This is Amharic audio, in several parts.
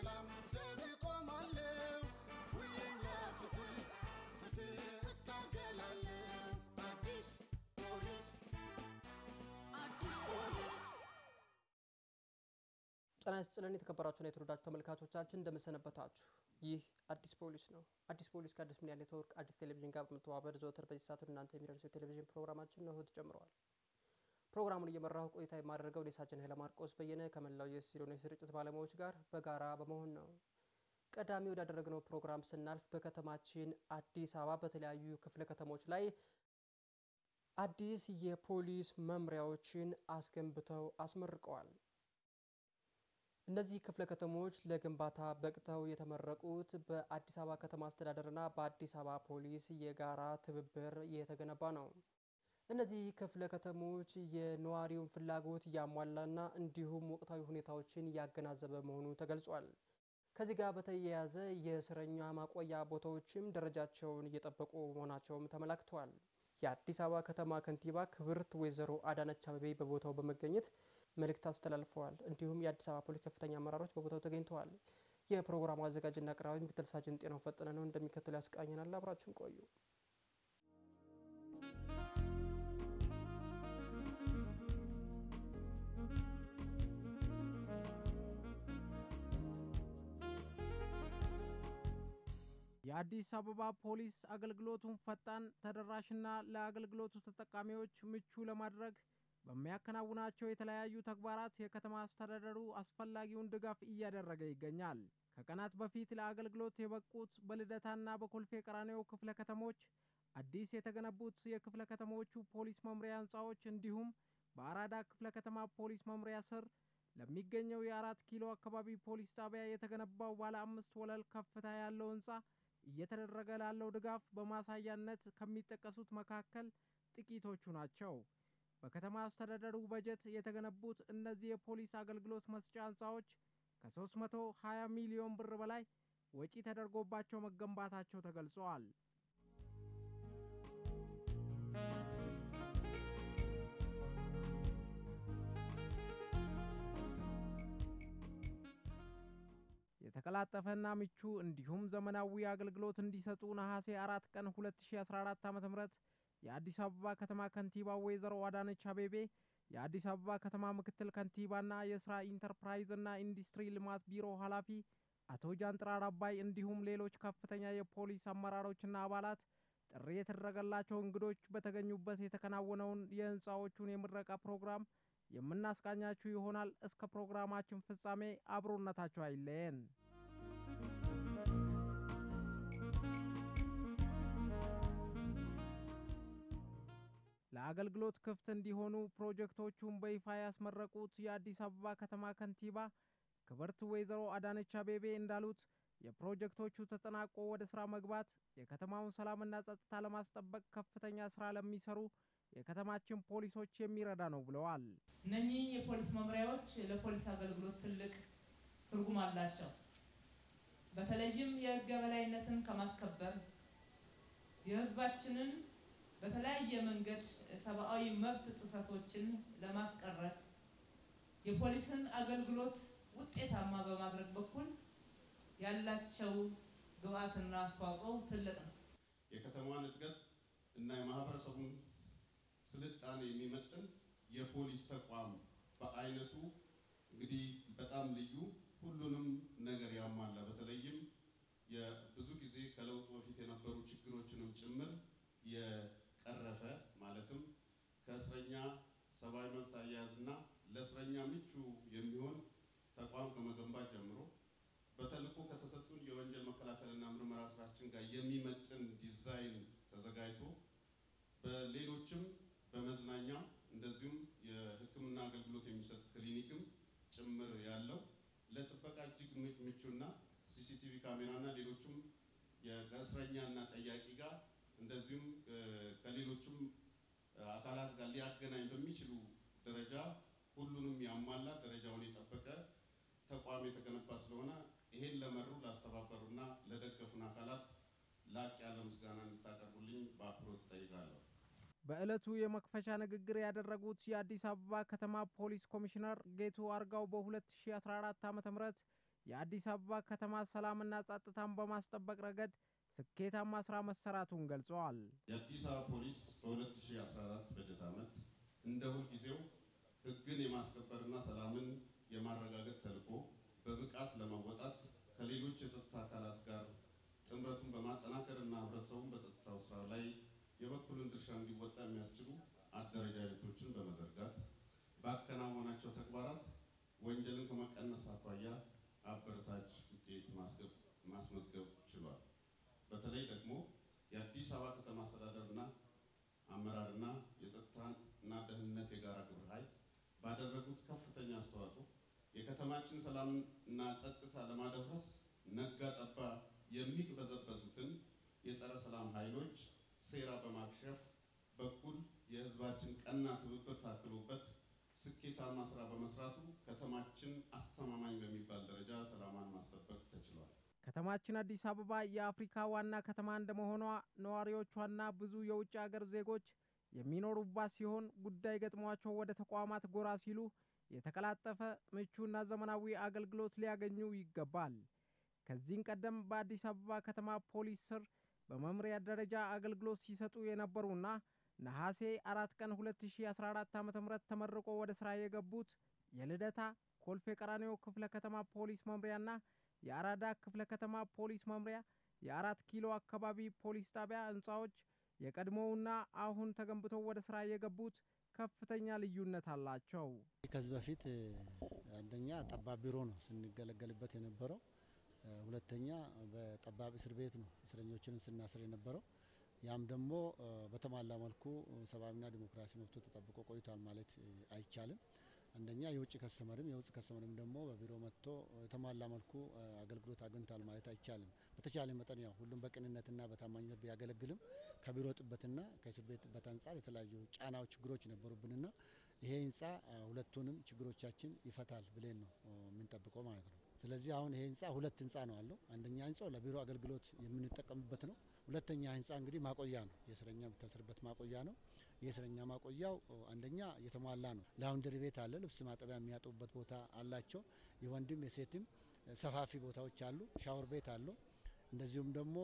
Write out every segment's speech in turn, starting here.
ለሰላም ዘብ ቆማለሁ ሁሌም ለፍትህ ፍትህ እታገላለሁ አዲስ ፖሊስ አዲስ ፖሊስ ጤና ይስጥልን የተከበራችሁና የተወደዳችሁ ተመልካቾቻችን እንደምሰነበታችሁ። ይህ አዲስ ፖሊስ ነው። አዲስ ፖሊስ ከአዲስ ሚዲያ ኔትወርክ አዲስ ቴሌቪዥን ጋር በመተባበር ዘወትር በዚህ ሰዓት ወደ እናንተ የሚደርሰው የቴሌቪዥን ፕሮግራማችን ነው ተጀምረዋል። ፕሮግራሙን እየመራሁ ቆይታ የማደርገው ዴሳችን ኃይለ ማርቆስ በየነ ከመላው የስቱዲዮና የስርጭት ባለሙያዎች ጋር በጋራ በመሆን ነው። ቀዳሚ ወዳደረግነው ፕሮግራም ስናልፍ በከተማችን አዲስ አበባ በተለያዩ ክፍለ ከተሞች ላይ አዲስ የፖሊስ መምሪያዎችን አስገንብተው አስመርቀዋል። እነዚህ ክፍለ ከተሞች ለግንባታ በቅተው የተመረቁት በአዲስ አበባ ከተማ አስተዳደርና በአዲስ አበባ ፖሊስ የጋራ ትብብር የተገነባ ነው። እነዚህ ክፍለ ከተሞች የነዋሪውን ፍላጎት እያሟላና እንዲሁም ወቅታዊ ሁኔታዎችን እያገናዘበ መሆኑ ተገልጿል። ከዚህ ጋር በተያያዘ የእስረኛ ማቆያ ቦታዎችም ደረጃቸውን እየጠበቁ መሆናቸውም ተመላክተዋል። የአዲስ አበባ ከተማ ከንቲባ ክብርት ወይዘሮ አዳነች አቤቤ በቦታው በመገኘት መልእክት አስተላልፈዋል። እንዲሁም የአዲስ አበባ ፖሊስ ከፍተኛ አመራሮች በቦታው ተገኝተዋል። የፕሮግራሙ አዘጋጅና አቅራቢ ምክትል ሳጅን ጤናው ፈጠነ ነው። እንደሚከተሉ ያስቃኘናል። አብራችሁን ቆዩ። የአዲስ አበባ ፖሊስ አገልግሎቱን ፈጣን ተደራሽና ለአገልግሎቱ ተጠቃሚዎች ምቹ ለማድረግ በሚያከናውናቸው የተለያዩ ተግባራት የከተማ አስተዳደሩ አስፈላጊውን ድጋፍ እያደረገ ይገኛል። ከቀናት በፊት ለአገልግሎት የበቁት በልደታና በኮልፌ ቀራኒዮ ክፍለ ከተሞች አዲስ የተገነቡት የክፍለ ከተሞቹ ፖሊስ መምሪያ ህንፃዎች እንዲሁም በአራዳ ክፍለ ከተማ ፖሊስ መምሪያ ስር ለሚገኘው የአራት ኪሎ አካባቢ ፖሊስ ጣቢያ የተገነባው ባለ አምስት ወለል ከፍታ ያለው ህንፃ እየተደረገ ላለው ድጋፍ በማሳያነት ከሚጠቀሱት መካከል ጥቂቶቹ ናቸው። በከተማ አስተዳደሩ በጀት የተገነቡት እነዚህ የፖሊስ አገልግሎት መስጫ ህንፃዎች ከ320 ሚሊዮን ብር በላይ ወጪ ተደርጎባቸው መገንባታቸው ተገልጸዋል። የተቀላጠፈና ምቹ እንዲሁም ዘመናዊ አገልግሎት እንዲሰጡ ነሐሴ አራት ቀን 2014 ዓ ም የአዲስ አበባ ከተማ ከንቲባ ወይዘሮ አዳነች አቤቤ የአዲስ አበባ ከተማ ምክትል ከንቲባና የስራ ኢንተርፕራይዝና ኢንዱስትሪ ልማት ቢሮ ኃላፊ አቶ ጃንጥራር አባይ እንዲሁም ሌሎች ከፍተኛ የፖሊስ አመራሮችና አባላት ጥሪ የተደረገላቸው እንግዶች በተገኙበት የተከናወነውን የህንፃዎቹን የምረቃ ፕሮግራም የምናስቃኛችሁ ይሆናል። እስከ ፕሮግራማችን ፍጻሜ አብሮነታችሁ አይለየን። ለአገልግሎት ክፍት እንዲሆኑ ፕሮጀክቶቹን በይፋ ያስመረቁት የአዲስ አበባ ከተማ ከንቲባ ክብርት ወይዘሮ አዳነች አቤቤ እንዳሉት የፕሮጀክቶቹ ተጠናቆ ወደ ስራ መግባት የከተማውን ሰላምና ጸጥታ ለማስጠበቅ ከፍተኛ ስራ ለሚሰሩ የከተማችን ፖሊሶች የሚረዳ ነው ብለዋል። እነኚህ የፖሊስ መምሪያዎች ለፖሊስ አገልግሎት ትልቅ ትርጉም አላቸው። በተለይም የህግ የበላይነትን ከማስከበር የህዝባችንን በተለያየ መንገድ ሰብአዊ መብት ጥሰቶችን ለማስቀረት የፖሊስን አገልግሎት ውጤታማ በማድረግ በኩል ያላቸው ግብአትና አስተዋጽኦ ትልቅ ነው። የከተማዋን እድገት እና የማህበረሰቡን ስልጣኔ የሚመጥን የፖሊስ ተቋም በአይነቱ እንግዲህ በጣም ልዩ ሁሉንም ነገር ያሟላ በተለይም የብዙ ጊዜ ከለውጡ በፊት የነበሩ ችግሮችንም ጭምር የቀረፈ ማለትም ከእስረኛ ሰብአዊ መብት አያያዝና ለእስረኛ ምቹ የሚሆን ተቋም ከመገንባት ጀምሮ በተልዕኮ ከተሰጡን የወንጀል መከላከልና ምርመራ ስራችን ጋር የሚመጥን ዲዛይን ተዘጋጅቶ በሌሎችም በመዝናኛ እንደዚሁም የሕክምና አገልግሎት የሚሰጥ ክሊኒክም ጭምር ያለው ለጥበቃ እጅግ ምቹና ሲሲቲቪ ካሜራና ሌሎችም ከእስረኛና ጠያቂ ጋር እንደዚሁም ከሌሎችም አካላት ጋር ሊያገናኝ በሚችሉ ደረጃ ሁሉንም ያሟላ ደረጃውን የጠበቀ ተቋም የተገነባ ስለሆነ ይሄን ለመሩ ላስተባበሩና ለደገፉን አካላት ላቅ ያለ ምስጋና እንድታቀርቡልኝ በአክብሮት እጠይቃለሁ። በዕለቱ የመክፈቻ ንግግር ያደረጉት የአዲስ አበባ ከተማ ፖሊስ ኮሚሽነር ጌቱ አርጋው በ2014 ዓ ም የአዲስ አበባ ከተማ ሰላምና ጸጥታን በማስጠበቅ ረገድ ስኬታማ ስራ መሰራቱን ገልጸዋል። የአዲስ አበባ ፖሊስ በ2014 በጀት ዓመት እንደ ሁልጊዜው ሕግን የማስከበርና ሰላምን የማረጋገጥ ተልዕኮ በብቃት ለመወጣት ከሌሎች የጸጥታ አካላት ጋር ጥምረቱን በማጠናከርና ህብረተሰቡን በጸጥታው ስራ ላይ የበኩሉን ድርሻ እንዲወጣ የሚያስችሉ አደረጃጀቶችን በመዘርጋት ባከናወናቸው ተግባራት ወንጀልን ከመቀነስ አኳያ አበረታች ውጤት ማስመዝገብ ችሏል። በተለይ ደግሞ የአዲስ አበባ ከተማ አስተዳደርና አመራርና የጸጥታና ደህንነት የጋራ ግብረ ኃይል ባደረጉት ከፍተኛ አስተዋጽኦ የከተማችን ሰላምና ጸጥታ ለማደፍረስ ነጋ ጠባ የሚቅበዘበዙትን የጸረ ሰላም ኃይሎች ሴራ በማክሸፍ በኩል የህዝባችን ቀና ትብብር ታክሎበት ስኬታማ ስራ በመስራቱ ከተማችን አስተማማኝ በሚባል ደረጃ ሰላሟን ማስጠበቅ ተችሏል። ከተማችን አዲስ አበባ የአፍሪካ ዋና ከተማ እንደመሆኗ ነዋሪዎቿና ብዙ የውጭ ሀገር ዜጎች የሚኖሩባት ሲሆን ጉዳይ ገጥሟቸው ወደ ተቋማት ጎራ ሲሉ የተቀላጠፈ ምቹና ዘመናዊ አገልግሎት ሊያገኙ ይገባል። ከዚህም ቀደም በአዲስ አበባ ከተማ ፖሊስ ስር በመምሪያ ደረጃ አገልግሎት ሲሰጡ የነበሩና ነሐሴ አራት ቀን 2014 ዓ.ም ተመርቆ ወደ ስራ የገቡት የልደታ ኮልፌ ቀራኒዮ ክፍለ ከተማ ፖሊስ መምሪያና የአራዳ ክፍለ ከተማ ፖሊስ መምሪያ የአራት ኪሎ አካባቢ ፖሊስ ጣቢያ ህንፃዎች የቀድሞውና አሁን ተገንብተው ወደ ስራ የገቡት ከፍተኛ ልዩነት አላቸው። ከዚህ በፊት አንደኛ ጠባብ ቢሮ ነው ስንገለገልበት የነበረው። ሁለተኛ በጠባብ እስር ቤት ነው እስረኞችንም ስናስር የነበረው። ያም ደግሞ በተሟላ መልኩ ሰብአዊና ዲሞክራሲ መብቶ ተጠብቆ ቆይቷል ማለት አይቻልም። አንደኛ የውጭ ከስተመርም የውጭ ከስተመርም ደግሞ በቢሮ መጥቶ የተሟላ መልኩ አገልግሎት አግኝቷል ማለት አይቻልም። በተቻለ መጠን ያው ሁሉም በቅንነትና በታማኝነት ቢያገለግልም ከቢሮ ጥበትና ከእስር ቤት ጥበት አንጻር የተለያዩ ጫናዎች፣ ችግሮች ነበሩብንና ይሄ ህንፃ ሁለቱንም ችግሮቻችን ይፈታል ብለን ነው የምንጠብቀው ማለት ነው። ስለዚህ አሁን ይሄ ህንፃ ሁለት ህንፃ ነው አለው። አንደኛ ህንፃው ለቢሮ አገልግሎት የምንጠቀምበት ነው። ሁለተኛ ህንፃ እንግዲህ ማቆያ ነው፣ የእስረኛ የምታስርበት ማቆያ ነው። የእስረኛ ማቆያው አንደኛ የተሟላ ነው። ላውንደሪ ቤት አለ፣ ልብስ ማጠቢያ የሚያጥቡበት ቦታ አላቸው። የወንድም የሴትም ሰፋፊ ቦታዎች አሉ። ሻወር ቤት አለው። እንደዚሁም ደግሞ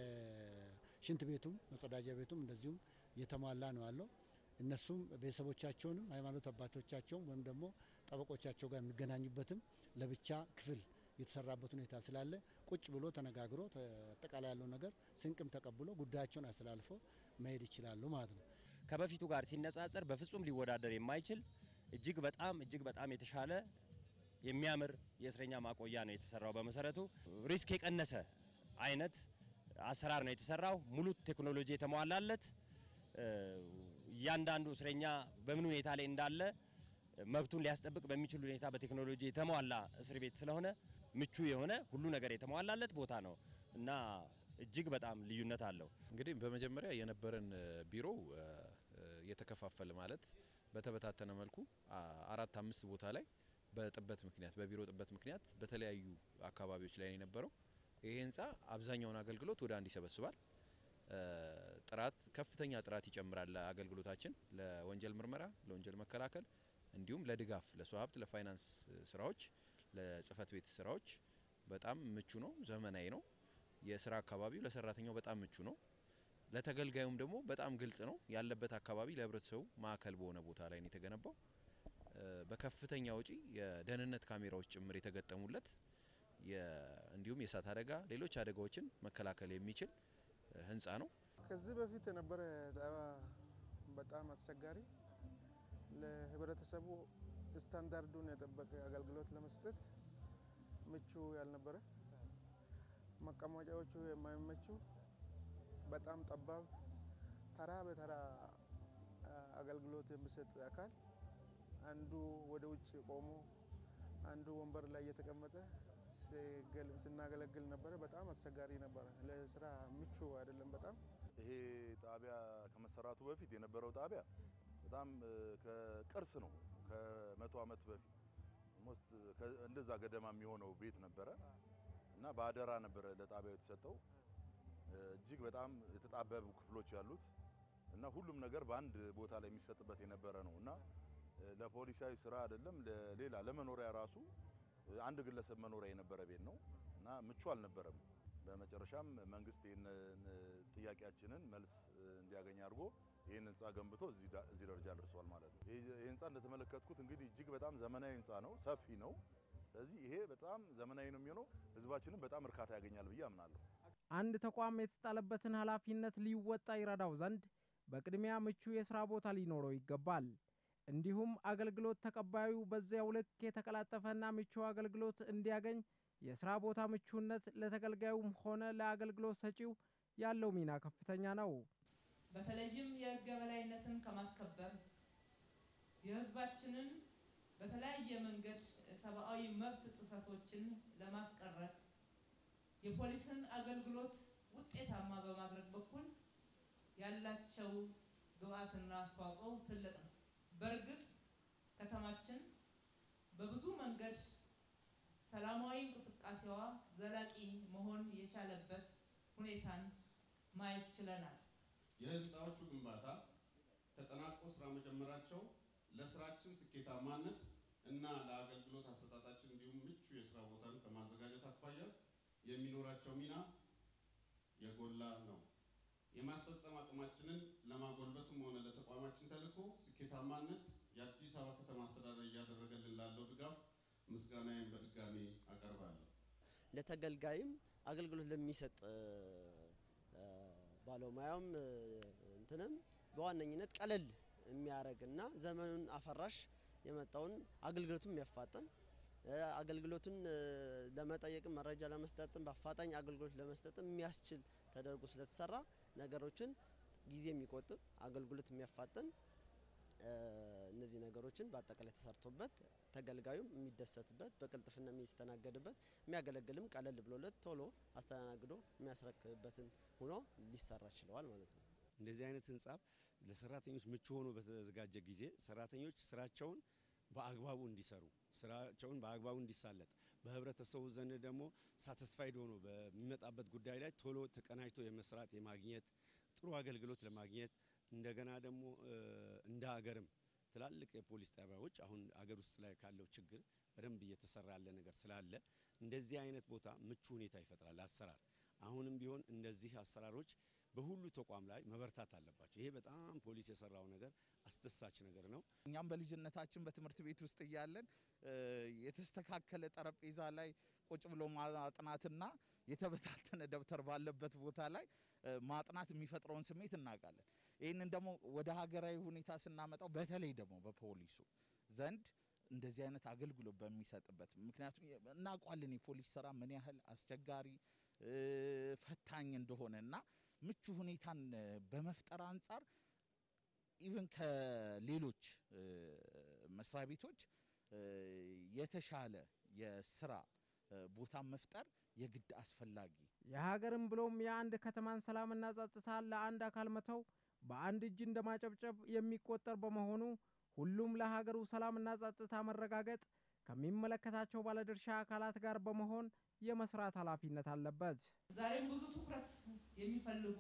የሽንት ቤቱም መጸዳጃ ቤቱም እንደዚሁም የተሟላ ነው አለው። እነሱም ቤተሰቦቻቸውንም ሃይማኖት አባቶቻቸውም ወይም ደግሞ ጠበቆቻቸው ጋር የሚገናኙበትም ለብቻ ክፍል የተሰራበት ሁኔታ ስላለ ቁጭ ብሎ ተነጋግሮ አጠቃላይ ያለው ነገር ስንቅም ተቀብሎ ጉዳያቸውን አስተላልፎ መሄድ ይችላሉ ማለት ነው። ከበፊቱ ጋር ሲነጻጸር በፍጹም ሊወዳደር የማይችል እጅግ በጣም እጅግ በጣም የተሻለ የሚያምር የእስረኛ ማቆያ ነው የተሰራው። በመሰረቱ ሪስክ የቀነሰ አይነት አሰራር ነው የተሰራው። ሙሉ ቴክኖሎጂ የተሟላለት እያንዳንዱ እስረኛ በምን ሁኔታ ላይ እንዳለ መብቱን ሊያስጠብቅ በሚችል ሁኔታ በቴክኖሎጂ የተሟላ እስር ቤት ስለሆነ ምቹ የሆነ ሁሉ ነገር የተሟላለት ቦታ ነው እና እጅግ በጣም ልዩነት አለው። እንግዲህ በመጀመሪያ የነበረን ቢሮ የተከፋፈለ ማለት በተበታተነ መልኩ አራት አምስት ቦታ ላይ በጥበት ምክንያት በቢሮ ጥበት ምክንያት በተለያዩ አካባቢዎች ላይ ነው የነበረው። ይሄ ህንፃ አብዛኛውን አገልግሎት ወደ አንድ ይሰበስባል። ጥራት ከፍተኛ ጥራት ይጨምራል። ለአገልግሎታችን ለወንጀል ምርመራ፣ ለወንጀል መከላከል እንዲሁም ለድጋፍ ለሰው ሀብት፣ ለፋይናንስ ስራዎች፣ ለጽህፈት ቤት ስራዎች በጣም ምቹ ነው። ዘመናዊ ነው። የስራ አካባቢው ለሰራተኛው በጣም ምቹ ነው። ለተገልጋዩም ደግሞ በጣም ግልጽ ነው። ያለበት አካባቢ ለህብረተሰቡ ማዕከል በሆነ ቦታ ላይ ነው የተገነባው። በከፍተኛ ወጪ የደህንነት ካሜራዎች ጭምር የተገጠሙለት እንዲሁም የእሳት አደጋ፣ ሌሎች አደጋዎችን መከላከል የሚችል ህንፃ ነው። ከዚህ በፊት የነበረ ዳባ በጣም አስቸጋሪ ለህብረተሰቡ ስታንዳርዱን የጠበቀ አገልግሎት ለመስጠት ምቹ ያልነበረ፣ መቀመጫዎቹ የማይመቹ፣ በጣም ጠባብ፣ ተራ በተራ አገልግሎት የሚሰጥ አካል አንዱ ወደ ውጭ ቆሞ አንዱ ወንበር ላይ እየተቀመጠ ስናገለግል ነበረ። በጣም አስቸጋሪ ነበረ። ለስራ ምቹ አይደለም። በጣም ይሄ ጣቢያ ከመሰራቱ በፊት የነበረው ጣቢያ በጣም ከቅርስ ነው። ከመቶ ዓመት በፊት ኦልሞስት እንደዛ ገደማ የሚሆነው ቤት ነበረ እና በአደራ ነበረ ለጣቢያው የተሰጠው። እጅግ በጣም የተጣበቡ ክፍሎች ያሉት እና ሁሉም ነገር በአንድ ቦታ ላይ የሚሰጥበት የነበረ ነው እና ለፖሊሳዊ ስራ አይደለም ለሌላ ለመኖሪያ ራሱ አንድ ግለሰብ መኖሪያ የነበረ ቤት ነው እና ምቹ አልነበረም። በመጨረሻም መንግስት ይህንን ጥያቄያችንን መልስ እንዲያገኝ አድርጎ ይህን ህንፃ ገንብቶ እዚህ ደረጃ ደርሷል ማለት ነው። ይህ ህንፃ እንደተመለከትኩት እንግዲህ እጅግ በጣም ዘመናዊ ህንፃ ነው፣ ሰፊ ነው። ስለዚህ ይሄ በጣም ዘመናዊ ነው የሚሆነው፣ ህዝባችንም በጣም እርካታ ያገኛል ብዬ አምናለሁ። አንድ ተቋም የተጣለበትን ኃላፊነት ሊወጣ ይረዳው ዘንድ በቅድሚያ ምቹ የስራ ቦታ ሊኖረው ይገባል። እንዲሁም አገልግሎት ተቀባዩ በዚያው ልክ የተቀላጠፈና ምቹ አገልግሎት እንዲያገኝ የስራ ቦታ ምቹነት ለተገልጋዩም ሆነ ለአገልግሎት ሰጪው ያለው ሚና ከፍተኛ ነው። በተለይም የህግ የበላይነትን ከማስከበር የህዝባችንን በተለያየ መንገድ ሰብአዊ መብት ጥሰቶችን ለማስቀረት የፖሊስን አገልግሎት ውጤታማ በማድረግ በኩል ያላቸው ግብአትና አስተዋጽኦ ትልቅ ነው። በእርግጥ ከተማችን በብዙ መንገድ ሰላማዊ እንቅስቃሴዋ ዘላቂ መሆን የቻለበት ሁኔታን ማየት ችለናል። የህንፃዎቹ ግንባታ ተጠናቆ ስራ መጀመራቸው ለስራችን ስኬታማነት እና ለአገልግሎት አሰጣጣችን እንዲሁም ምቹ የስራ ቦታን ከማዘጋጀት አኳያ የሚኖራቸው ሚና የጎላ ነው። የማስፈጸም አቅማችንን ለማጎልበትም ሆነ ለተቋማችን ተልዕኮ ስኬታማነት የአዲስ አበባ ከተማ አስተዳደር እያደረገልን ላለው ድጋፍ ምስጋናዬን በድጋሚ አቀርባለሁ። ለተገልጋይም አገልግሎት ለሚሰጥ ባለሙያም እንትንም በዋነኝነት ቀለል የሚያደርግና ዘመኑን አፈራሽ የመጣውን አገልግሎቱን የሚያፋጠን አገልግሎቱን ለመጠየቅም መረጃ ለመስጠትም በአፋጣኝ አገልግሎት ለመስጠትም የሚያስችል ተደርጎ ስለተሰራ ነገሮችን ጊዜ የሚቆጥብ አገልግሎት የሚያፋጥን እነዚህ ነገሮችን በአጠቃላይ ተሰርቶበት ተገልጋዩም የሚደሰትበት በቅልጥፍና የሚስተናገድበት የሚያገለግልም ቀለል ብሎለት ቶሎ አስተናግዶ የሚያስረክብበትን ሆኖ ሊሰራ ችለዋል ማለት ነው። እንደዚህ አይነት ህንጻ ለሰራተኞች ምቹ ሆኖ በተዘጋጀ ጊዜ ሰራተኞች ስራቸውን በአግባቡ እንዲሰሩ ስራቸውን በአግባቡ እንዲሳለጥ በህብረተሰቡ ዘንድ ደግሞ ሳተስፋይድ ሆኖ በሚመጣበት ጉዳይ ላይ ቶሎ ተቀናጅቶ የመስራት የማግኘት ጥሩ አገልግሎት ለማግኘት እንደገና ደግሞ እንደ ሀገርም ትላልቅ የፖሊስ ጣቢያዎች አሁን አገር ውስጥ ላይ ካለው ችግር በደንብ እየተሰራ ያለ ነገር ስላለ እንደዚህ አይነት ቦታ ምቹ ሁኔታ ይፈጥራል አሰራር። አሁንም ቢሆን እንደዚህ አሰራሮች በሁሉ ተቋም ላይ መበርታት አለባቸው። ይሄ በጣም ፖሊስ የሰራው ነገር አስደሳች ነገር ነው። እኛም በልጅነታችን በትምህርት ቤት ውስጥ እያለን የተስተካከለ ጠረጴዛ ላይ ቁጭ ብሎ ማጥናትና የተበታተነ ደብተር ባለበት ቦታ ላይ ማጥናት የሚፈጥረውን ስሜት እናውቃለን። ይህንን ደግሞ ወደ ሀገራዊ ሁኔታ ስናመጣው በተለይ ደግሞ በፖሊሱ ዘንድ እንደዚህ አይነት አገልግሎት በሚሰጥበት ምክንያቱም እናውቋለን የፖሊስ ስራ ምን ያህል አስቸጋሪ ፈታኝ እንደሆነ እና ምቹ ሁኔታን በመፍጠር አንጻር ኢቭን ከሌሎች መስሪያ ቤቶች የተሻለ የስራ ቦታ መፍጠር የግድ አስፈላጊ የሀገርን ብሎም የአንድ ከተማን ሰላምና ጸጥታ ለአንድ አካል መተው በአንድ እጅ እንደማጨብጨብ የሚቆጠር በመሆኑ ሁሉም ለሀገሩ ሰላምና ጸጥታ መረጋገጥ ከሚመለከታቸው ባለድርሻ አካላት ጋር በመሆን የመስራት ኃላፊነት አለበት። ዛሬም ብዙ ትኩረት የሚፈልጉ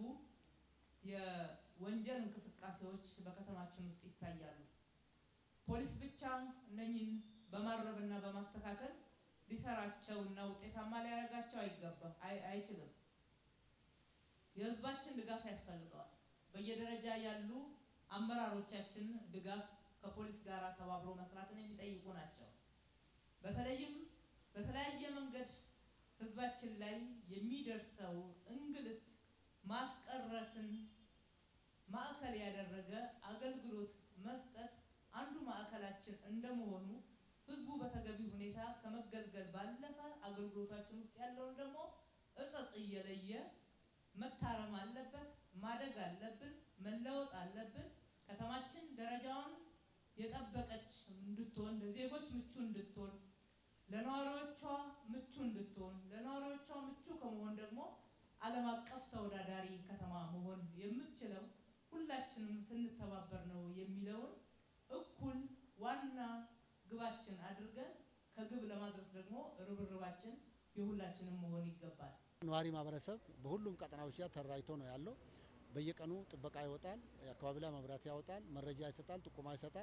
የወንጀል እንቅስቃሴዎች በከተማችን ውስጥ ይታያሉ። ፖሊስ ብቻ እነኝን በማረምና በማስተካከል ሊሰራቸውና ውጤታማ ሊያደርጋቸው አይገባ አይችልም። የህዝባችን ድጋፍ ያስፈልገዋል። በየደረጃ ያሉ አመራሮቻችን ድጋፍ ከፖሊስ ጋር ተባብሮ መስራትን የሚጠይቁ ናቸው። በተለይም በተለያየ መንገድ ህዝባችን ላይ የሚደርሰው እንግልት ማስቀረትን ማዕከል ያደረገ አገልግሎት መስጠት አንዱ ማዕከላችን እንደመሆኑ ህዝቡ በተገቢ ሁኔታ ከመገልገል ባለፈ አገልግሎታችን ውስጥ ያለውን ደግሞ እጸጽ እየለየ መታረም አለበት፣ ማደግ አለብን፣ መለወጥ አለብን። ከተማችን ደረጃውን የጠበቀች እንድትሆን ለዜጎች ምቹ እንድትሆን ለነዋሪዎቿ ምቹ እንድትሆን ለነዋሪዎቿ ምቹ ከመሆን ደግሞ ዓለም አቀፍ ተወዳዳሪ ከተማ መሆን የምትችለው ሁላችንም ስንተባበር ነው የሚለውን እኩል ዋና ግባችን አድርገን ከግብ ለማድረስ ደግሞ ርብርባችን የሁላችንም መሆን ይገባል። ነዋሪ ማህበረሰብ በሁሉም ቀጠናዎች ላይ ተደራጅቶ ነው ያለው። በየቀኑ ጥበቃ ይወጣል፣ የአካባቢ ላይ መብራት ያወጣል፣ መረጃ ይሰጣል፣ ጥቆማ ይሰጣል።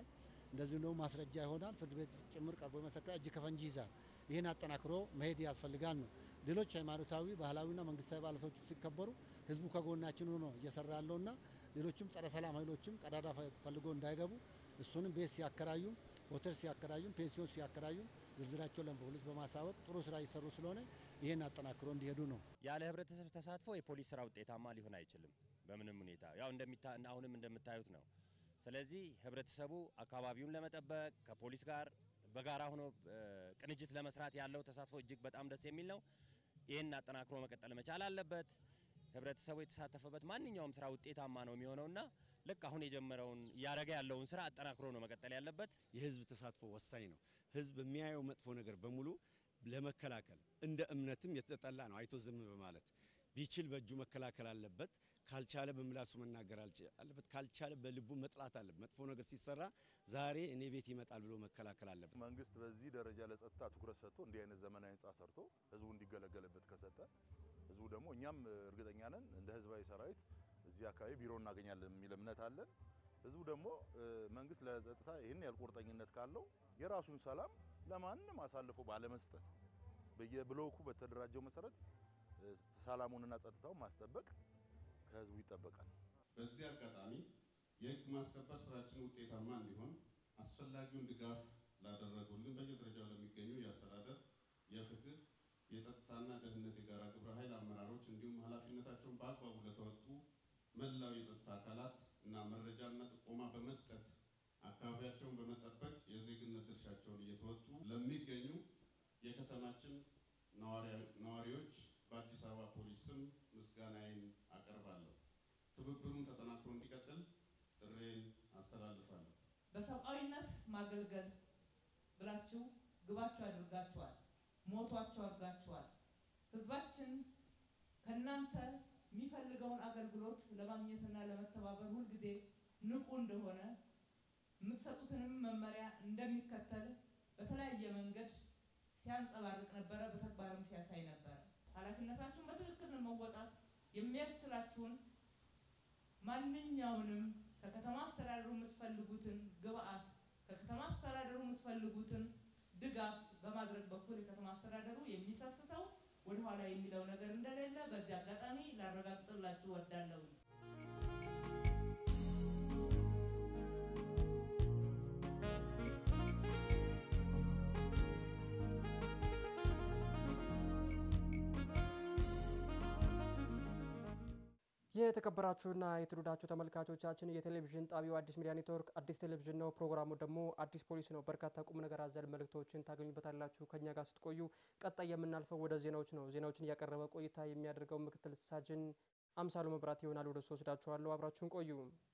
እንደዚሁም ደግሞ ማስረጃ ይሆናል። ፍርድ ቤት ጭምር ቀርቦ የመሰከረ እጅ ከፈንጂ ይዛል። ይህን አጠናክሮ መሄድ ያስፈልጋል ነው። ሌሎች ሃይማኖታዊ፣ ባህላዊና መንግስታዊ በዓላቶች ሲከበሩ ህዝቡ ከጎናችን ሆኖ እየሰራ ያለውና ሌሎችም ጸረ ሰላም ኃይሎችም ቀዳዳ ፈልጎ እንዳይገቡ እሱንም ቤት ሲያከራዩም ሆቴል ሲያከራዩም ፔንሲዮን ሲያከራዩም ዝርዝራቸው ለፖሊስ በማሳወቅ ጥሩ ስራ እየሰሩ ስለሆነ ይህን አጠናክሮ እንዲሄዱ ነው። ያለ ህብረተሰብ ተሳትፎ የፖሊስ ስራ ውጤታማ ሊሆን አይችልም በምንም ሁኔታ ያው እንደሚታ አሁንም እንደምታዩት ነው። ስለዚህ ህብረተሰቡ አካባቢውን ለመጠበቅ ከፖሊስ ጋር በጋራ ሆኖ ቅንጅት ለመስራት ያለው ተሳትፎ እጅግ በጣም ደስ የሚል ነው። ይህን አጠናክሮ መቀጠል መቻል አለበት። ህብረተሰቡ የተሳተፈበት ማንኛውም ስራ ውጤታማ ነው የሚሆነውና ልክ አሁን የጀመረውን እያደረገ ያለውን ስራ አጠናክሮ ነው መቀጠል ያለበት። የህዝብ ተሳትፎ ወሳኝ ነው። ህዝብ የሚያየው መጥፎ ነገር በሙሉ ለመከላከል እንደ እምነትም የተጠላ ነው። አይቶ ዝም በማለት ቢችል በእጁ መከላከል አለበት። ካልቻለ በምላሱ መናገር አለበት። ካልቻለ በልቡ መጥላት አለበት። መጥፎ ነገር ሲሰራ ዛሬ እኔ ቤት ይመጣል ብሎ መከላከል አለበት። መንግስት በዚህ ደረጃ ለጸጥታ ትኩረት ሰጥቶ እንዲህ አይነት ዘመናዊ ህንፃ ሰርቶ ህዝቡ እንዲገለገልበት ከሰጠ ህዝቡ ደግሞ እኛም እርግጠኛ ነን እንደ ህዝባዊ ሰራዊት እዚህ አካባቢ ቢሮ እናገኛለን የሚል እምነት አለን። ህዝቡ ደግሞ መንግስት ለጸጥታ ይህን ያህል ቁርጠኝነት ካለው የራሱን ሰላም ለማንም አሳልፎ ባለመስጠት በየብሎኩ በተደራጀው መሰረት ሰላሙንና ጸጥታውን ማስጠበቅ ከህዝቡ ይጠበቃል። በዚህ አጋጣሚ የህግ ማስከበር ስራችን ውጤታማ እንዲሆን አስፈላጊውን ድጋፍ ላደረጉልን በየደረጃው ለሚገኙ የአስተዳደር፣ የፍትህ፣ የጸጥታና ደህንነት የጋራ ግብረ ኃይል አመራሮች እንዲሁም ኃላፊነታቸውን በአግባቡ ለተወጡ መላው የጸጥታ አካላት እና መረጃና ጥቆማ በመስጠት አካባቢያቸውን በመጠበቅ የዜግነት ድርሻቸውን እየተወጡ ለሚገኙ የከተማችን ነዋሪዎች በአዲስ አበባ ፖሊስ ስም ምስጋናዬን አቀርባለሁ። ትብብሩን ተጠናክሮ እንዲቀጥል ጥሬን አስተላልፋለሁ። በሰብአዊነት ማገልገል ብላችሁ ግባችሁ አድርጋችኋል፣ ሞቷችሁ አድርጋችኋል። ህዝባችን ከእናንተ የሚፈልገውን አገልግሎት ለማግኘትና ለመተባበር ሁልጊዜ ንቁ እንደሆነ የምትሰጡትንም መመሪያ እንደሚከተል በተለያየ መንገድ ሲያንጸባርቅ ነበረ፣ በተግባርም ሲያሳይ ነበር። ኃላፊነታችሁን በትክክል መወጣት የሚያስችላችሁን ማንኛውንም ከከተማ አስተዳደሩ የምትፈልጉትን ግብአት ከከተማ አስተዳደሩ የምትፈልጉትን ድጋፍ በማድረግ በኩል የከተማ አስተዳደሩ የሚሰስተው ወደኋላ የሚለው ነገር እንደሌለ በዚህ አጋጣሚ ላረጋግጥላችሁ ወዳለሁ። የተከበራችሁና የተወደዳችሁ ተመልካቾቻችን የቴሌቪዥን ጣቢያው አዲስ ሚዲያ ኔትወርክ አዲስ ቴሌቪዥን ነው። ፕሮግራሙ ደግሞ አዲስ ፖሊስ ነው። በርካታ ቁም ነገር አዘል መልእክቶችን ታገኙበታላችሁ ከኛ ጋር ስትቆዩ። ቀጣይ የምናልፈው ወደ ዜናዎች ነው። ዜናዎችን እያቀረበ ቆይታ የሚያደርገው ምክትል ሳጅን አምሳሉ መብራት ይሆናል። ወደ እሱ ወስዳችኋለሁ። አብራችሁን ቆዩ።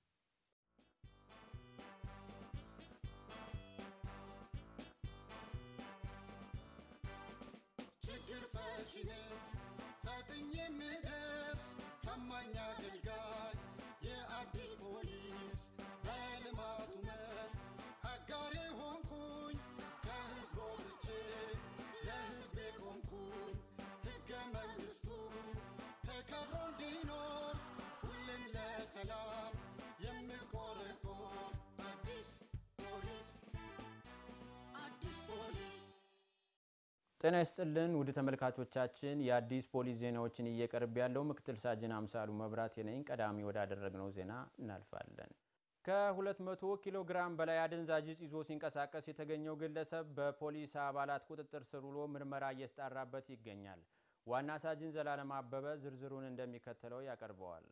ችግር ፈቺ ነኝ ፈጥኜ የምደርስ ታማኝ አገልጋይ የአዲስ ፖሊስ በልማቱ መስክ አጋሬ ሆንኩኝ ከህዝብ ወጥቼ ለህዝቤ ቆምኩኝ ሕገ መንግሥቱ ተከብሮ እንዲኖር ሁሌም ለሰላም የምቆረቆር አዲስ ፖሊስ አዲስ ፖሊስ ጤና ይስጥልን ውድ ተመልካቾቻችን፣ የአዲስ ፖሊስ ዜናዎችን እየቀርብ ያለው ምክትል ሳጅን አምሳሉ መብራት ነኝ። ቀዳሚ ወዳደረግነው ዜና እናልፋለን። ከ200 ኪሎ ግራም በላይ አደንዛዥ ዕፅ ይዞ ሲንቀሳቀስ የተገኘው ግለሰብ በፖሊስ አባላት ቁጥጥር ስር ውሎ ምርመራ እየተጣራበት ይገኛል። ዋና ሳጅን ዘላለም አበበ ዝርዝሩን እንደሚከተለው ያቀርበዋል።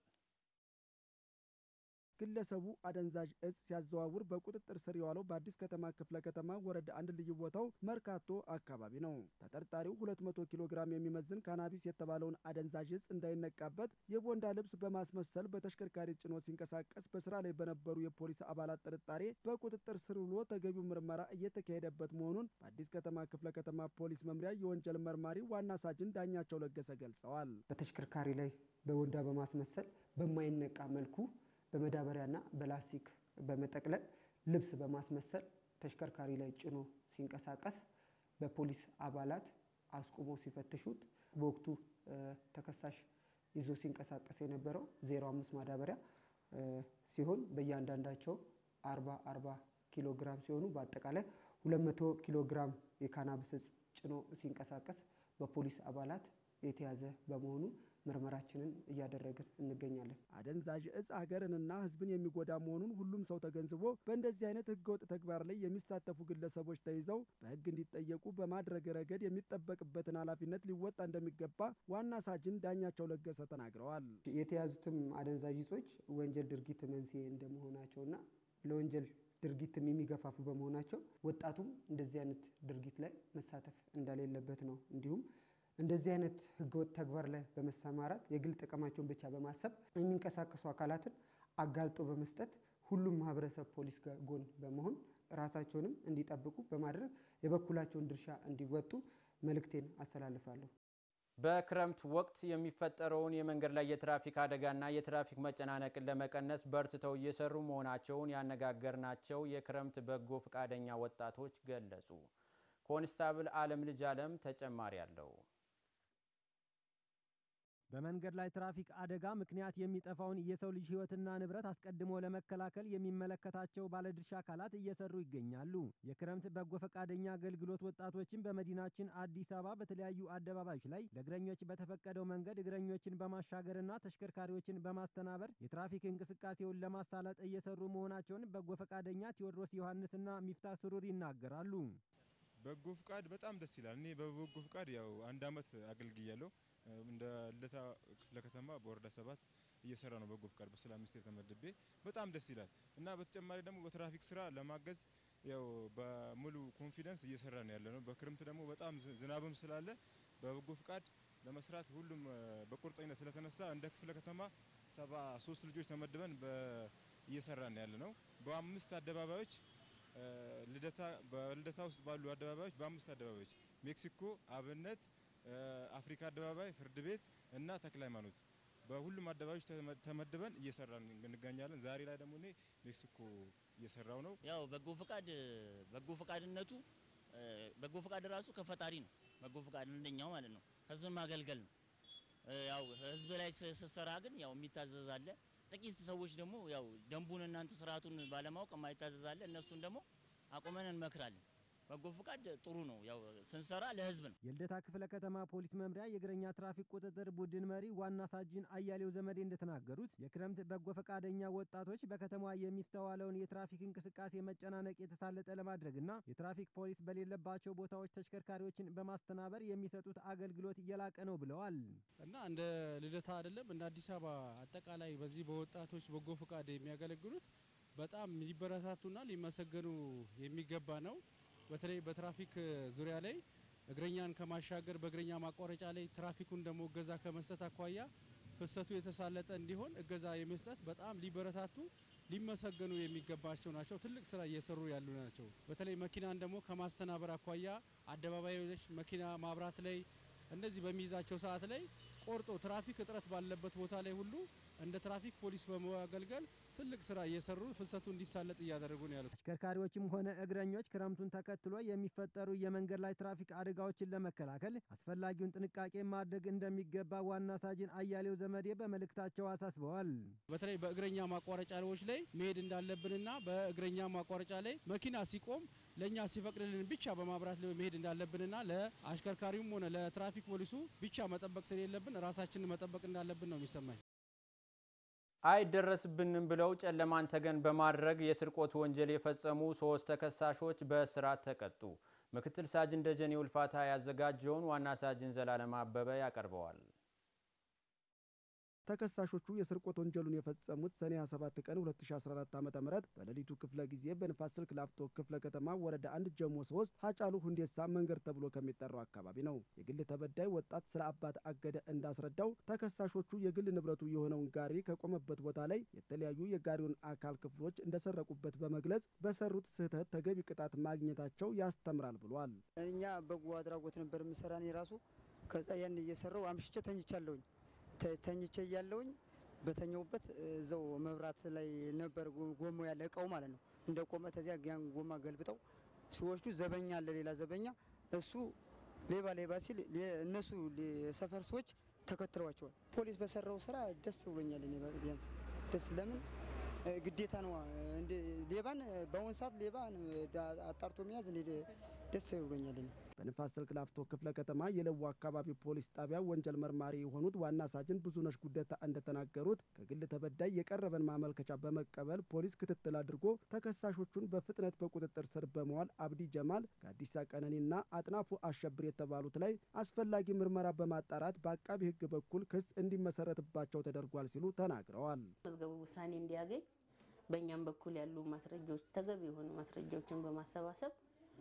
ግለሰቡ አደንዛዥ እጽ ሲያዘዋውር በቁጥጥር ስር የዋለው በአዲስ ከተማ ክፍለ ከተማ ወረዳ አንድ ልዩ ቦታው መርካቶ አካባቢ ነው። ተጠርጣሪው 200 ኪሎ ግራም የሚመዝን ካናቢስ የተባለውን አደንዛዥ እጽ እንዳይነቃበት የቦንዳ ልብስ በማስመሰል በተሽከርካሪ ጭኖ ሲንቀሳቀስ በስራ ላይ በነበሩ የፖሊስ አባላት ጥርጣሬ በቁጥጥር ስር ውሎ ተገቢው ምርመራ እየተካሄደበት መሆኑን በአዲስ ከተማ ክፍለ ከተማ ፖሊስ መምሪያ የወንጀል መርማሪ ዋና ሳጅን ዳኛቸው ለገሰ ገልጸዋል። በተሽከርካሪ ላይ በቦንዳ በማስመሰል በማይነቃ መልኩ በመዳበሪያና በላስቲክ በመጠቅለል ልብስ በማስመሰል ተሽከርካሪ ላይ ጭኖ ሲንቀሳቀስ በፖሊስ አባላት አስቁሞ ሲፈትሹት በወቅቱ ተከሳሽ ይዞ ሲንቀሳቀስ የነበረው 05 ማዳበሪያ ሲሆን በእያንዳንዳቸው 40 40 ኪሎ ግራም ሲሆኑ በአጠቃላይ 200 ኪሎ ግራም የካናቢስ እጽ ጭኖ ሲንቀሳቀስ በፖሊስ አባላት የተያዘ በመሆኑ ምርመራችንን እያደረግን እንገኛለን። አደንዛዥ እጽ ሀገርንና ሕዝብን የሚጎዳ መሆኑን ሁሉም ሰው ተገንዝቦ በእንደዚህ አይነት ህገወጥ ተግባር ላይ የሚሳተፉ ግለሰቦች ተይዘው በሕግ እንዲጠየቁ በማድረግ ረገድ የሚጠበቅበትን ኃላፊነት ሊወጣ እንደሚገባ ዋና ሳጅን ዳኛቸው ለገሰ ተናግረዋል። የተያዙትም አደንዛዥ እጾች ወንጀል ድርጊት መንስኤ እንደመሆናቸውና ለወንጀል ድርጊትም የሚገፋፉ በመሆናቸው ወጣቱም እንደዚህ አይነት ድርጊት ላይ መሳተፍ እንደሌለበት ነው። እንዲሁም እንደዚህ አይነት ህገወጥ ተግባር ላይ በመሰማራት የግል ጥቅማቸውን ብቻ በማሰብ የሚንቀሳቀሱ አካላትን አጋልጦ በመስጠት ሁሉም ማህበረሰብ ፖሊስ ጋር ጎን በመሆን ራሳቸውንም እንዲጠብቁ በማድረግ የበኩላቸውን ድርሻ እንዲወጡ መልእክቴን አስተላልፋለሁ። በክረምት ወቅት የሚፈጠረውን የመንገድ ላይ የትራፊክ አደጋና የትራፊክ መጨናነቅን ለመቀነስ በርትተው እየሰሩ መሆናቸውን ያነጋገርናቸው የክረምት በጎ ፈቃደኛ ወጣቶች ገለጹ። ኮንስታብል አለም ልጅ አለም ተጨማሪ አለው። በመንገድ ላይ ትራፊክ አደጋ ምክንያት የሚጠፋውን የሰው ልጅ ሕይወትና ንብረት አስቀድሞ ለመከላከል የሚመለከታቸው ባለድርሻ አካላት እየሰሩ ይገኛሉ። የክረምት በጎ ፈቃደኛ አገልግሎት ወጣቶችን በመዲናችን አዲስ አበባ በተለያዩ አደባባዮች ላይ ለእግረኞች በተፈቀደው መንገድ እግረኞችን በማሻገርና ተሽከርካሪዎችን በማስተናበር የትራፊክ እንቅስቃሴውን ለማሳለጥ እየሰሩ መሆናቸውን በጎ ፈቃደኛ ቴዎድሮስ ዮሐንስና ሚፍታ ስሩር ይናገራሉ። በጎ ፍቃድ በጣም ደስ ይላል። እኔ በበጎ ፍቃድ ያው አንድ አመት አገልግያለሁ። እንደ ልደታ ክፍለ ከተማ በወረዳ ሰባት እየሰራ ነው በጎ ፍቃድ በሰላም ሚኒስቴር ተመድቤ በጣም ደስ ይላል እና በተጨማሪ ደግሞ በትራፊክ ስራ ለማገዝ ያው በሙሉ ኮንፊደንስ እየሰራ ነው ያለ ነው። በክረምት ደግሞ በጣም ዝናብም ስላለ በበጎ ፍቃድ ለመስራት ሁሉም በቁርጠኝነት ስለተነሳ እንደ ክፍለ ከተማ ሰባ ሶስት ልጆች ተመድበን እየሰራ ነው ያለ ነው። በአምስት አደባባዮች ልደታ በልደታ ውስጥ ባሉ አደባባዮች በአምስት አደባባዮች ሜክሲኮ፣ አብነት፣ አፍሪካ አደባባይ፣ ፍርድ ቤት እና ተክለ ሃይማኖት በሁሉም አደባባዮች ተመድበን እየሰራን እንገኛለን። ዛሬ ላይ ደግሞ እኔ ሜክሲኮ እየሰራው ነው። ያው በጎ ፈቃድ በጎ ፈቃድነቱ በጎ ፈቃድ ራሱ ከፈጣሪ ነው። በጎ ፈቃድ እንደኛው ማለት ነው። ህዝብ ማገልገል ነው። ያው ህዝብ ላይ ስትሰራ ግን ያው የሚታዘዝ አለ። ጥቂት ሰዎች ደግሞ ያው ደንቡን እናንተ ስርዓቱን ባለማወቅ የማይታዘዝ አለ። እነሱን ደግሞ አቁመን እንመክራለን። በጎ ፈቃድ ጥሩ ነው። ያው ስንሰራ ለህዝብ ነው። የልደታ ክፍለ ከተማ ፖሊስ መምሪያ የእግረኛ ትራፊክ ቁጥጥር ቡድን መሪ ዋና ሳጅን አያሌው ዘመዴ እንደተናገሩት የክረምት በጎ ፈቃደኛ ወጣቶች በከተማዋ የሚስተዋለውን የትራፊክ እንቅስቃሴ መጨናነቅ የተሳለጠ ለማድረግና የትራፊክ ፖሊስ በሌለባቸው ቦታዎች ተሽከርካሪዎችን በማስተናበር የሚሰጡት አገልግሎት የላቀ ነው ብለዋል። እና እንደ ልደታ አይደለም እንደ አዲስ አበባ አጠቃላይ በዚህ በወጣቶች በጎ ፈቃድ የሚያገለግሉት በጣም ሊበረታቱና ሊመሰገኑ የሚገባ ነው። በተለይ በትራፊክ ዙሪያ ላይ እግረኛን ከማሻገር በእግረኛ ማቋረጫ ላይ ትራፊኩን ደግሞ እገዛ ከመስጠት አኳያ ፍሰቱ የተሳለጠ እንዲሆን እገዛ የመስጠት በጣም ሊበረታቱ ሊመሰገኑ የሚገባቸው ናቸው። ትልቅ ስራ እየሰሩ ያሉ ናቸው። በተለይ መኪናን ደግሞ ከማስተናበር አኳያ አደባባዮች መኪና ማብራት ላይ እንደዚህ በሚይዛቸው ሰዓት ላይ ቆርጦ ትራፊክ እጥረት ባለበት ቦታ ላይ ሁሉ እንደ ትራፊክ ፖሊስ በማገልገል ትልቅ ስራ እየሰሩ ፍሰቱ እንዲሳለጥ እያደረጉ ነው ያሉት። አሽከርካሪዎችም ሆነ እግረኞች ክረምቱን ተከትሎ የሚፈጠሩ የመንገድ ላይ ትራፊክ አደጋዎችን ለመከላከል አስፈላጊውን ጥንቃቄ ማድረግ እንደሚገባ ዋና ሳጅን አያሌው ዘመዴ በመልእክታቸው አሳስበዋል። በተለይ በእግረኛ ማቋረጫዎች ላይ መሄድ እንዳለብንና በእግረኛ ማቋረጫ ላይ መኪና ሲቆም ለእኛ ሲፈቅድልን ብቻ በማብራት ላይ መሄድ እንዳለብንና ለአሽከርካሪውም ሆነ ለትራፊክ ፖሊሱ ብቻ መጠበቅ ስለሌለብን ራሳችንን መጠበቅ እንዳለብን ነው የሚሰማኝ። አይደረስብንም ብለው ጨለማን ተገን በማድረግ የስርቆት ወንጀል የፈጸሙ ሶስት ተከሳሾች በእስራት ተቀጡ። ምክትል ሳጅን ደጀኔ ውልፋታ ያዘጋጀውን ዋና ሳጅን ዘላለም አበበ ያቀርበዋል። ተከሳሾቹ የስርቆት ወንጀሉን የፈጸሙት ሰኔ 27 ቀን 2014 ዓ.ም በሌሊቱ ክፍለ ጊዜ በንፋስ ስልክ ላፍቶ ክፍለ ከተማ ወረዳ አንድ ጀሞ 3 ሀጫሉ ሁንዴሳ መንገድ ተብሎ ከሚጠራው አካባቢ ነው። የግል ተበዳይ ወጣት ስለ አባት አገደ እንዳስረዳው ተከሳሾቹ የግል ንብረቱ የሆነውን ጋሪ ከቆመበት ቦታ ላይ የተለያዩ የጋሪውን አካል ክፍሎች እንደሰረቁበት በመግለጽ በሰሩት ስህተት ተገቢ ቅጣት ማግኘታቸው ያስተምራል ብሏል። እኛ በጎ አድራጎት ነበር የምሰራ እኔ ራሱ ከዛ ያን እየሰራው አምሽቼ ተኝቻለሁኝ ተኝቼ እያለውኝ በተኛውበት እዛው መብራት ላይ ነበር ጎማው ያለ እቃው ማለት ነው። እንደ ቆመ ተዚያ ያን ጎማ ገልብጠው ሲወስዱ ዘበኛ አለ ሌላ ዘበኛ እሱ ሌባ ሌባ ሲል እነሱ የሰፈር ሰዎች ተከትለዋቸዋል። ፖሊስ በሰራው ስራ ደስ ብሎኛል። እኔ ቢያንስ ደስ ለምን ግዴታ ነው። ሌባን በአሁኑ ሰዓት ሌባን አጣርቶ መያዝ እኔ ደስ ብሎኛል። እኔ በንፋስ ስልክ ላፍቶ ክፍለ ከተማ የለቡ አካባቢ ፖሊስ ጣቢያ ወንጀል መርማሪ የሆኑት ዋና ሳጅን ብዙነሽ ጉደታ እንደተናገሩት ከግል ተበዳይ የቀረበን ማመልከቻ በመቀበል ፖሊስ ክትትል አድርጎ ተከሳሾቹን በፍጥነት በቁጥጥር ስር በመዋል አብዲ ጀማል፣ ጋዲሳ ቀነኒና አጥናፉ አሸብር የተባሉት ላይ አስፈላጊ ምርመራ በማጣራት በአቃቢ ሕግ በኩል ክስ እንዲመሰረትባቸው ተደርጓል ሲሉ ተናግረዋል። መዝገቡ ውሳኔ እንዲያገኝ በእኛም በኩል ያሉ ማስረጃዎች ተገቢ የሆኑ ማስረጃዎችን በማሰባሰብ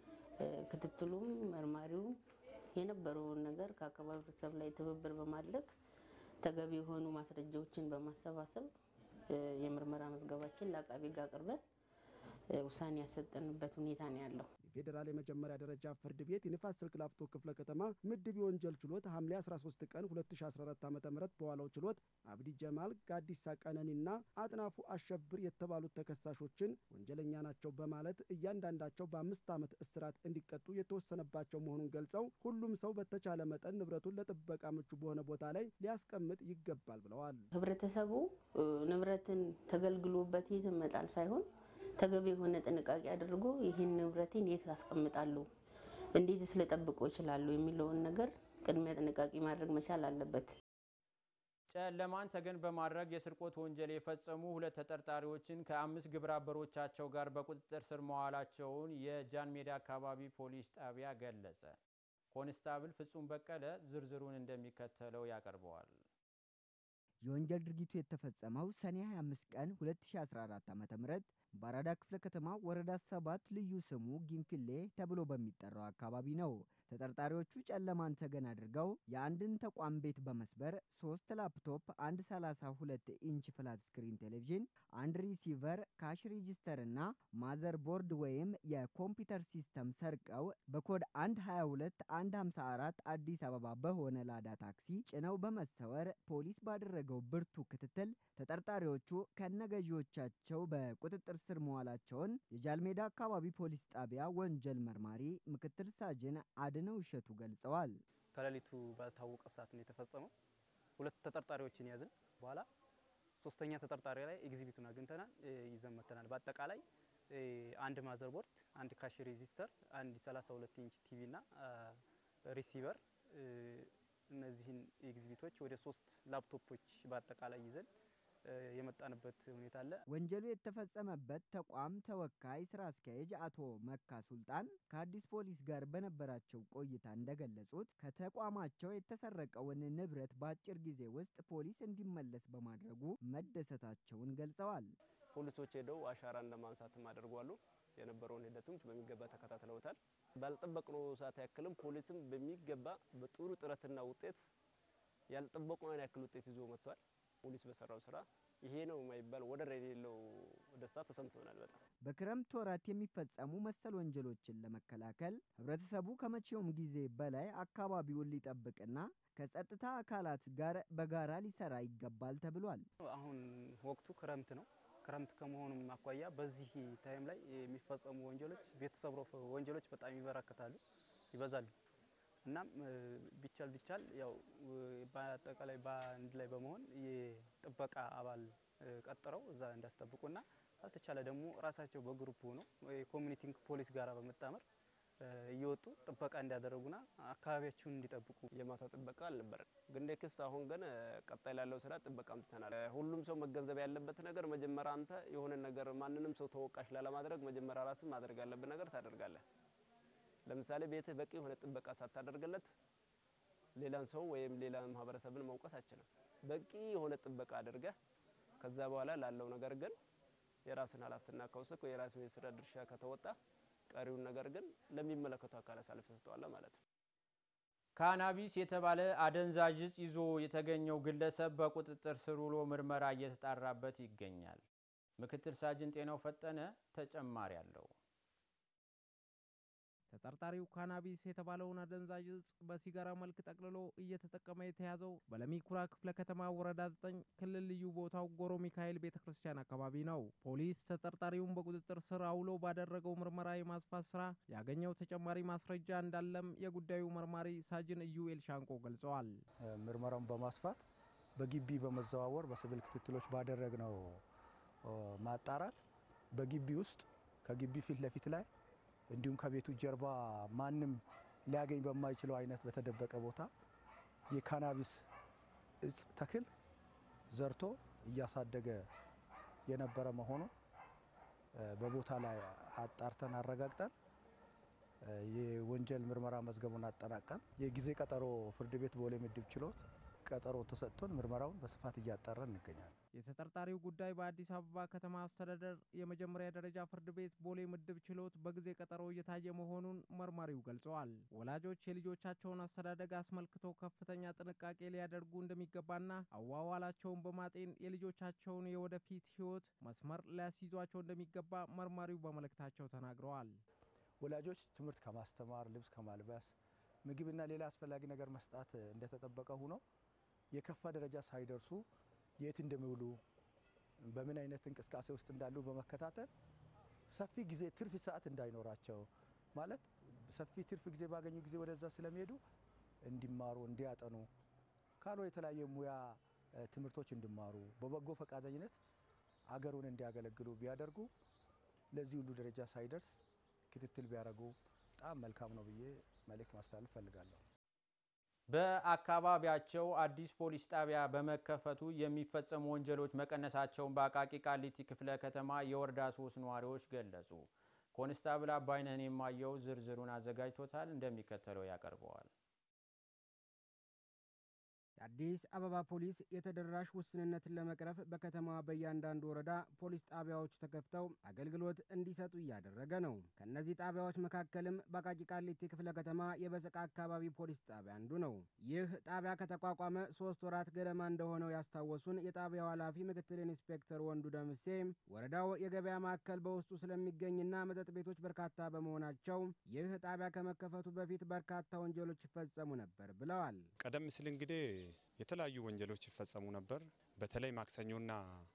ክትትሉም መርማሪውም የነበረውን ነገር ከአካባቢ ህብረተሰብ ላይ ትብብር በማድረግ ተገቢ የሆኑ ማስረጃዎችን በማሰባሰብ የምርመራ መዝገባችን ለአቃቢ ሕግ አቅርበን ውሳኔ ያሰጠንበት ሁኔታ ነው ያለው። የፌዴራል የመጀመሪያ ደረጃ ፍርድ ቤት የንፋስ ስልክ ላፍቶ ክፍለ ከተማ ምድብ የወንጀል ችሎት ሐምሌ 13 ቀን 2014 ዓ ም በዋለው ችሎት አብዲ ጀማል፣ ጋዲሳ ቀነኒና አጥናፉ አሸብር የተባሉት ተከሳሾችን ወንጀለኛ ናቸው በማለት እያንዳንዳቸው በአምስት ዓመት እስራት እንዲቀጡ የተወሰነባቸው መሆኑን ገልጸው ሁሉም ሰው በተቻለ መጠን ንብረቱን ለጥበቃ ምቹ በሆነ ቦታ ላይ ሊያስቀምጥ ይገባል ብለዋል። ህብረተሰቡ ንብረትን ተገልግሎበት የትም መጣል ሳይሆን ተገቢ የሆነ ጥንቃቄ አድርጎ ይህን ንብረቴን የት አስቀምጣለሁ፣ እንዴትስ ልጠብቆ ይችላሉ የሚለውን ነገር ቅድሚያ ጥንቃቄ ማድረግ መቻል አለበት። ጨለማን ተገን በማድረግ የስርቆት ወንጀል የፈጸሙ ሁለት ተጠርጣሪዎችን ከአምስት ግብረ አበሮቻቸው ጋር በቁጥጥር ስር መዋላቸውን የጃን ሜዳ አካባቢ ፖሊስ ጣቢያ ገለጸ። ኮንስታብል ፍጹም በቀለ ዝርዝሩን እንደሚከተለው ያቀርበዋል። የወንጀል ድርጊቱ የተፈጸመው ሰኔ 25 ቀን 2014 ዓ.ም በአራዳ ክፍለ ከተማ ወረዳ ሰባት ልዩ ስሙ ጊንፊሌ ተብሎ በሚጠራው አካባቢ ነው። ተጠርጣሪዎቹ ጨለማን ተገን አድርገው የአንድን ተቋም ቤት በመስበር ሶስት ላፕቶፕ፣ አንድ 32 ኢንች ፍላት ስክሪን ቴሌቪዥን፣ አንድ ሪሲቨር፣ ካሽ ሬጂስተር እና ማዘር ቦርድ ወይም የኮምፒውተር ሲስተም ሰርቀው በኮድ 122 154 አዲስ አበባ በሆነ ላዳ ታክሲ ጭነው በመሰወር ፖሊስ ባደረገው ብርቱ ክትትል ተጠርጣሪዎቹ ከነገዢዎቻቸው በቁጥጥር ስር መዋላቸውን የጃልሜዳ አካባቢ ፖሊስ ጣቢያ ወንጀል መርማሪ ምክትል ሳጅን አድነው እሸቱ ገልጸዋል። ከሌሊቱ ባልታወቀ ሰዓት ነው የተፈጸመው። ሁለት ተጠርጣሪዎችን ያዝን። በኋላ ሶስተኛ ተጠርጣሪ ላይ ኤግዚቢቱን አግኝተናል፣ ይዘን መተናል። በአጠቃላይ አንድ ማዘርቦርድ፣ አንድ ካሽ ሬጂስተር፣ አንድ 32 ኢንች ቲቪ እና ሪሲቨር እነዚህን ኤግዚቢቶች ወደ ሶስት ላፕቶፖች በአጠቃላይ ይዘን የመጣንበት ሁኔታ አለ። ወንጀሉ የተፈጸመበት ተቋም ተወካይ ስራ አስኪያጅ አቶ መካ ሱልጣን ከአዲስ ፖሊስ ጋር በነበራቸው ቆይታ እንደገለጹት ከተቋማቸው የተሰረቀውን ንብረት በአጭር ጊዜ ውስጥ ፖሊስ እንዲመለስ በማድረጉ መደሰታቸውን ገልጸዋል። ፖሊሶች ሄደው አሻራን ለማንሳትም አድርጓሉ። የነበረውን ሂደቱም በሚገባ ተከታትለውታል። ባልጠበቅነው ሰዓት ያክልም ፖሊስም በሚገባ በጥሩ ጥረትና ውጤት ያልጠበቅነውን ያክል ውጤት ይዞ መጥቷል። ፖሊስ በሰራው ስራ ይሄ ነው የማይባል ወደር የሌለው ደስታ ተሰምቶናል። በጣም በክረምት ወራት የሚፈጸሙ መሰል ወንጀሎችን ለመከላከል ህብረተሰቡ ከመቼውም ጊዜ በላይ አካባቢውን ሊጠብቅና ከጸጥታ አካላት ጋር በጋራ ሊሰራ ይገባል ተብሏል። አሁን ወቅቱ ክረምት ነው። ክረምት ከመሆኑም አኳያ በዚህ ታይም ላይ የሚፈጸሙ ወንጀሎች ቤት ሰብሮ ወንጀሎች በጣም ይበራከታሉ፣ ይበዛሉ። እናም ቢቻል ቢቻል ያው በአጠቃላይ በአንድ ላይ በመሆን የጥበቃ አባል ቀጥረው እዛ እንዳስጠብቁና ካልተቻለ ደግሞ ራሳቸው በግሩፕ ሆነው የኮሚኒቲንግ ፖሊስ ጋራ በመጣመር እየወጡ ጥበቃ እንዲያደርጉና አካባቢያቸውን እንዲጠብቁ። የማታ ጥበቃ አልነበረን፣ ግን ኔክስት አሁን ግን ቀጣይ ላለው ስራ ጥበቃ አምጥተናል። ሁሉም ሰው መገንዘብ ያለበት ነገር መጀመሪያ አንተ የሆነ ነገር ማንንም ሰው ተወቃሽ ላለማድረግ መጀመሪያ ራስህ ማድረግ ያለብን ነገር ታደርጋለህ። ለምሳሌ ቤትህ በቂ የሆነ ጥበቃ ሳታደርግለት ሌላን ሰው ወይም ሌላ ማህበረሰብን መውቀስ አችልም። በቂ የሆነ ጥበቃ አድርገህ ከዛ በኋላ ላለው ነገር ግን የራስን ኃላፊነትና ከወሰድክ የራስን የስራ ድርሻ ከተወጣ ቀሪውን ነገር ግን ለሚመለከቱ አካል አሳልፈህ ትሰጠዋለህ ማለት ነው። ካናቢስ የተባለ አደንዛዥ እጽ ይዞ የተገኘው ግለሰብ በቁጥጥር ስር ውሎ ምርመራ እየተጣራበት ይገኛል። ምክትል ሳጅን ጤናው ፈጠነ ተጨማሪ አለው። ተጠርጣሪው ካናቢስ የተባለውን አደንዛዥ እጽ በሲጋራ መልክ ጠቅልሎ እየተጠቀመ የተያዘው በለሚ ኩራ ክፍለ ከተማ ወረዳ 9 ክልል ልዩ ቦታው ጎሮ ሚካኤል ቤተ ክርስቲያን አካባቢ ነው። ፖሊስ ተጠርጣሪውን በቁጥጥር ስር አውሎ ባደረገው ምርመራ የማስፋት ስራ ያገኘው ተጨማሪ ማስረጃ እንዳለም የጉዳዩ መርማሪ ሳጅን ኢዩኤል ሻንቆ ገልጸዋል። ምርመራውን በማስፋት በግቢ በመዘዋወር በሲቪል ክትትሎች ባደረግነው ማጣራት በግቢ ውስጥ ከግቢ ፊት ለፊት ላይ እንዲሁም ከቤቱ ጀርባ ማንም ሊያገኝ በማይችለው አይነት በተደበቀ ቦታ የካናቢስ እጽ ተክል ዘርቶ እያሳደገ የነበረ መሆኑ በቦታ ላይ አጣርተን አረጋግጠን የወንጀል ምርመራ መዝገቡን አጠናቀን የጊዜ ቀጠሮ ፍርድ ቤት ቦሌ ምድብ ችሎት ቀጠሮ ተሰጥቶን ምርመራውን በስፋት እያጣራን እንገኛለን። የተጠርጣሪው ጉዳይ በአዲስ አበባ ከተማ አስተዳደር የመጀመሪያ ደረጃ ፍርድ ቤት ቦሌ ምድብ ችሎት በጊዜ ቀጠሮ እየታየ መሆኑን መርማሪው ገልጸዋል። ወላጆች የልጆቻቸውን አስተዳደግ አስመልክቶ ከፍተኛ ጥንቃቄ ሊያደርጉ እንደሚገባና አዋዋላቸውን በማጤን የልጆቻቸውን የወደፊት ሕይወት መስመር ሊያስይዟቸው እንደሚገባ መርማሪው በመልእክታቸው ተናግረዋል። ወላጆች ትምህርት ከማስተማር ልብስ ከማልበስ ምግብና ሌላ አስፈላጊ ነገር መስጣት እንደተጠበቀ ሆኖ የከፋ ደረጃ ሳይደርሱ የት እንደሚውሉ በምን አይነት እንቅስቃሴ ውስጥ እንዳሉ በመከታተል ሰፊ ጊዜ ትርፍ ሰዓት እንዳይኖራቸው ማለት ሰፊ ትርፍ ጊዜ ባገኙ ጊዜ ወደዛ ስለሚሄዱ እንዲማሩ እንዲያጠኑ ካሎ የተለያየ ሙያ ትምህርቶች እንዲማሩ በበጎ ፈቃደኝነት አገሩን እንዲያገለግሉ ቢያደርጉ ለዚህ ሁሉ ደረጃ ሳይደርስ ክትትል ቢያደርጉ በጣም መልካም ነው ብዬ መልእክት ማስተላለፍ እፈልጋለሁ። በአካባቢያቸው አዲስ ፖሊስ ጣቢያ በመከፈቱ የሚፈጸሙ ወንጀሎች መቀነሳቸውን በአቃቂ ቃሊቲ ክፍለ ከተማ የወረዳ ሶስት ነዋሪዎች ገለጹ። ኮንስታብል አባይነህን የማየው ዝርዝሩን አዘጋጅቶታል፣ እንደሚከተለው ያቀርበዋል። የአዲስ አበባ ፖሊስ የተደራሽ ውስንነትን ለመቅረፍ በከተማዋ በእያንዳንዱ ወረዳ ፖሊስ ጣቢያዎች ተከፍተው አገልግሎት እንዲሰጡ እያደረገ ነው። ከእነዚህ ጣቢያዎች መካከልም በአቃቂ ቃሊቲ ክፍለ ከተማ የበሰቃ አካባቢ ፖሊስ ጣቢያ አንዱ ነው። ይህ ጣቢያ ከተቋቋመ ሶስት ወራት ገደማ እንደሆነው ያስታወሱን የጣቢያው ኃላፊ ምክትል ኢንስፔክተር ወንዱ ደምሴ ወረዳው የገበያ ማዕከል በውስጡ ስለሚገኝና መጠጥ ቤቶች በርካታ በመሆናቸው ይህ ጣቢያ ከመከፈቱ በፊት በርካታ ወንጀሎች ይፈጸሙ ነበር ብለዋል። ቀደም ሲል እንግዲህ የተለያዩ ወንጀሎች ይፈጸሙ ነበር። በተለይ ማክሰኞና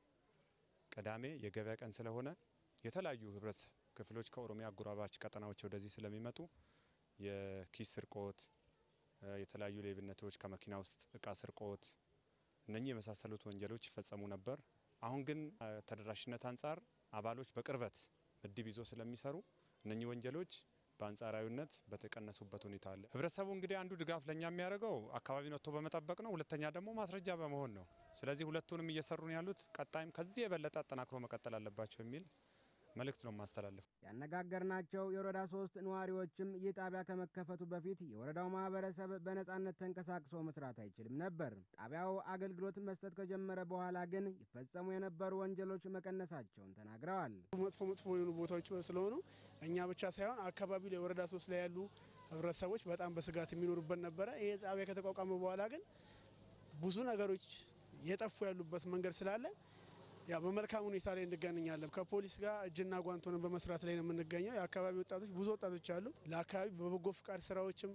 ቅዳሜ የገበያ ቀን ስለሆነ የተለያዩ ህብረት ክፍሎች ከኦሮሚያ አጎራባች ቀጠናዎች ወደዚህ ስለሚመጡ የኪስ ስርቆት፣ የተለያዩ ሌብነቶች፣ ከመኪና ውስጥ እቃ ስርቆት፣ እነኚህ የመሳሰሉት ወንጀሎች ይፈጸሙ ነበር። አሁን ግን ተደራሽነት አንጻር አባሎች በቅርበት ምድብ ይዞ ስለሚሰሩ እነኚህ ወንጀሎች በአንጻራዊነት በተቀነሱበት ሁኔታ አለ። ህብረተሰቡ እንግዲህ አንዱ ድጋፍ ለእኛ የሚያደርገው አካባቢን ወጥቶ በመጠበቅ ነው። ሁለተኛ ደግሞ ማስረጃ በመሆን ነው። ስለዚህ ሁለቱንም እየሰሩ ነው ያሉት። ቀጣይም ከዚህ የበለጠ አጠናክሮ መቀጠል አለባቸው የሚል መልእክት ነው ማስተላለፍ። ያነጋገርናቸው የወረዳ ሶስት ነዋሪዎችም ይህ ጣቢያ ከመከፈቱ በፊት የወረዳው ማህበረሰብ በነጻነት ተንቀሳቅሶ መስራት አይችልም ነበር። ጣቢያው አገልግሎት መስጠት ከጀመረ በኋላ ግን ይፈጸሙ የነበሩ ወንጀሎች መቀነሳቸውን ተናግረዋል። መጥፎ መጥፎ የሆኑ ቦታዎች ስለሆኑ እኛ ብቻ ሳይሆን አካባቢው ላይ ወረዳ ሶስት ላይ ያሉ ህብረተሰቦች በጣም በስጋት የሚኖሩበት ነበረ። ይህ ጣቢያ ከተቋቋመ በኋላ ግን ብዙ ነገሮች የጠፉ ያሉበት መንገድ ስላለ ያ በመልካም ሁኔታ ላይ እንገናኛለን። ከፖሊስ ጋር እጅና ጓንት ሆነን በመስራት ላይ ነው የምንገኘው። የአካባቢ ወጣቶች ብዙ ወጣቶች አሉ። ለአካባቢ በበጎ ፍቃድ ስራዎችም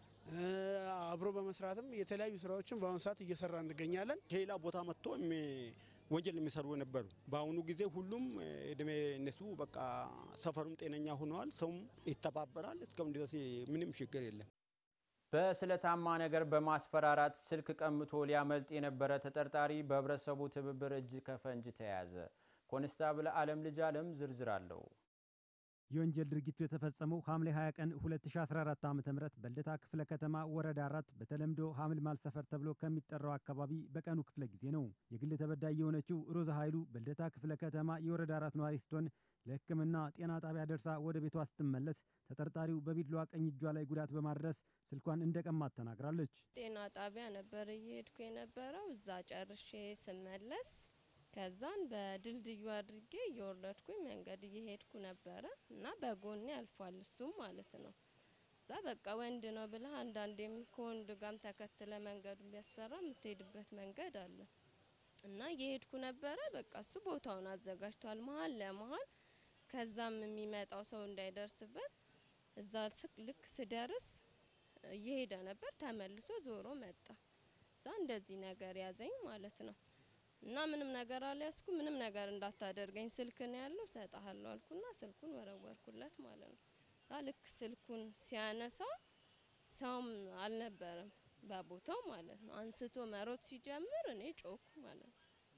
አብሮ በመስራትም የተለያዩ ስራዎችን በአሁኑ ሰዓት እየሰራ እንገኛለን። ከሌላ ቦታ መጥቶ ወንጀል የሚሰሩ የነበሩ በአሁኑ ጊዜ ሁሉም እድሜ እነሱ በቃ ሰፈሩም ጤነኛ ሆነዋል። ሰውም ይተባበራል። እስካሁን ድረስ ምንም ችግር የለም። በስለታማ ነገር በማስፈራራት ስልክ ቀምቶ ሊያመልጥ የነበረ ተጠርጣሪ በህብረተሰቡ ትብብር እጅ ከፈንጅ ተያዘ። ኮንስታብል አለም ልጅ አለም ዝርዝር አለው። የወንጀል ድርጊቱ የተፈጸመው ሐምሌ 20 ቀን 2014 ዓ.ም በልደታ ክፍለ ከተማ ወረዳ አራት በተለምዶ ሐምልማል ሰፈር ተብሎ ከሚጠራው አካባቢ በቀኑ ክፍለ ጊዜ ነው። የግል ተበዳይ የሆነችው ሮዛ ኃይሉ በልደታ ክፍለ ከተማ የወረዳ አራት ነዋሪ ስትሆን ለሕክምና ጤና ጣቢያ ደርሳ ወደ ቤቷ ስትመለስ ተጠርጣሪው በቢላዋ ቀኝ እጇ ላይ ጉዳት በማድረስ ስልኳን እንደቀማት ተናግራለች። ጤና ጣቢያ ነበር እየሄድኩ የነበረው። እዛ ጨርሼ ስመለስ ከዛን በድልድዩ አድርጌ እየወረድኩኝ መንገድ እየሄድኩ ነበረ እና በጎኔ አልፏል እሱም ማለት ነው። እዛ በቃ ወንድ ነው ብለህ አንዳንዴም ከወንድ ጋም ተከትለ መንገዱ ቢያስፈራ የምትሄድበት መንገድ አለ እና እየሄድኩ ነበረ። በቃ እሱ ቦታውን አዘጋጅቷል መሀል ለመሀል ከዛም የሚመጣው ሰው እንዳይደርስበት እዛ ልክ ስደርስ እየሄደ ነበር። ተመልሶ ዞሮ መጣ። እዛ እንደዚህ ነገር ያዘኝ ማለት ነው እና ምንም ነገር አልያዝኩ። ምንም ነገር እንዳታደርገኝ ስልክ ነው ያለው ሰጣሃለሁ አልኩና ስልኩን ወረወርኩለት ማለት ነው። እዛ ልክ ስልኩን ሲያነሳ ሰውም አልነበረም በቦታው ማለት ነው። አንስቶ መሮጥ ሲጀምር እኔ ጮኩ ማለት ነው።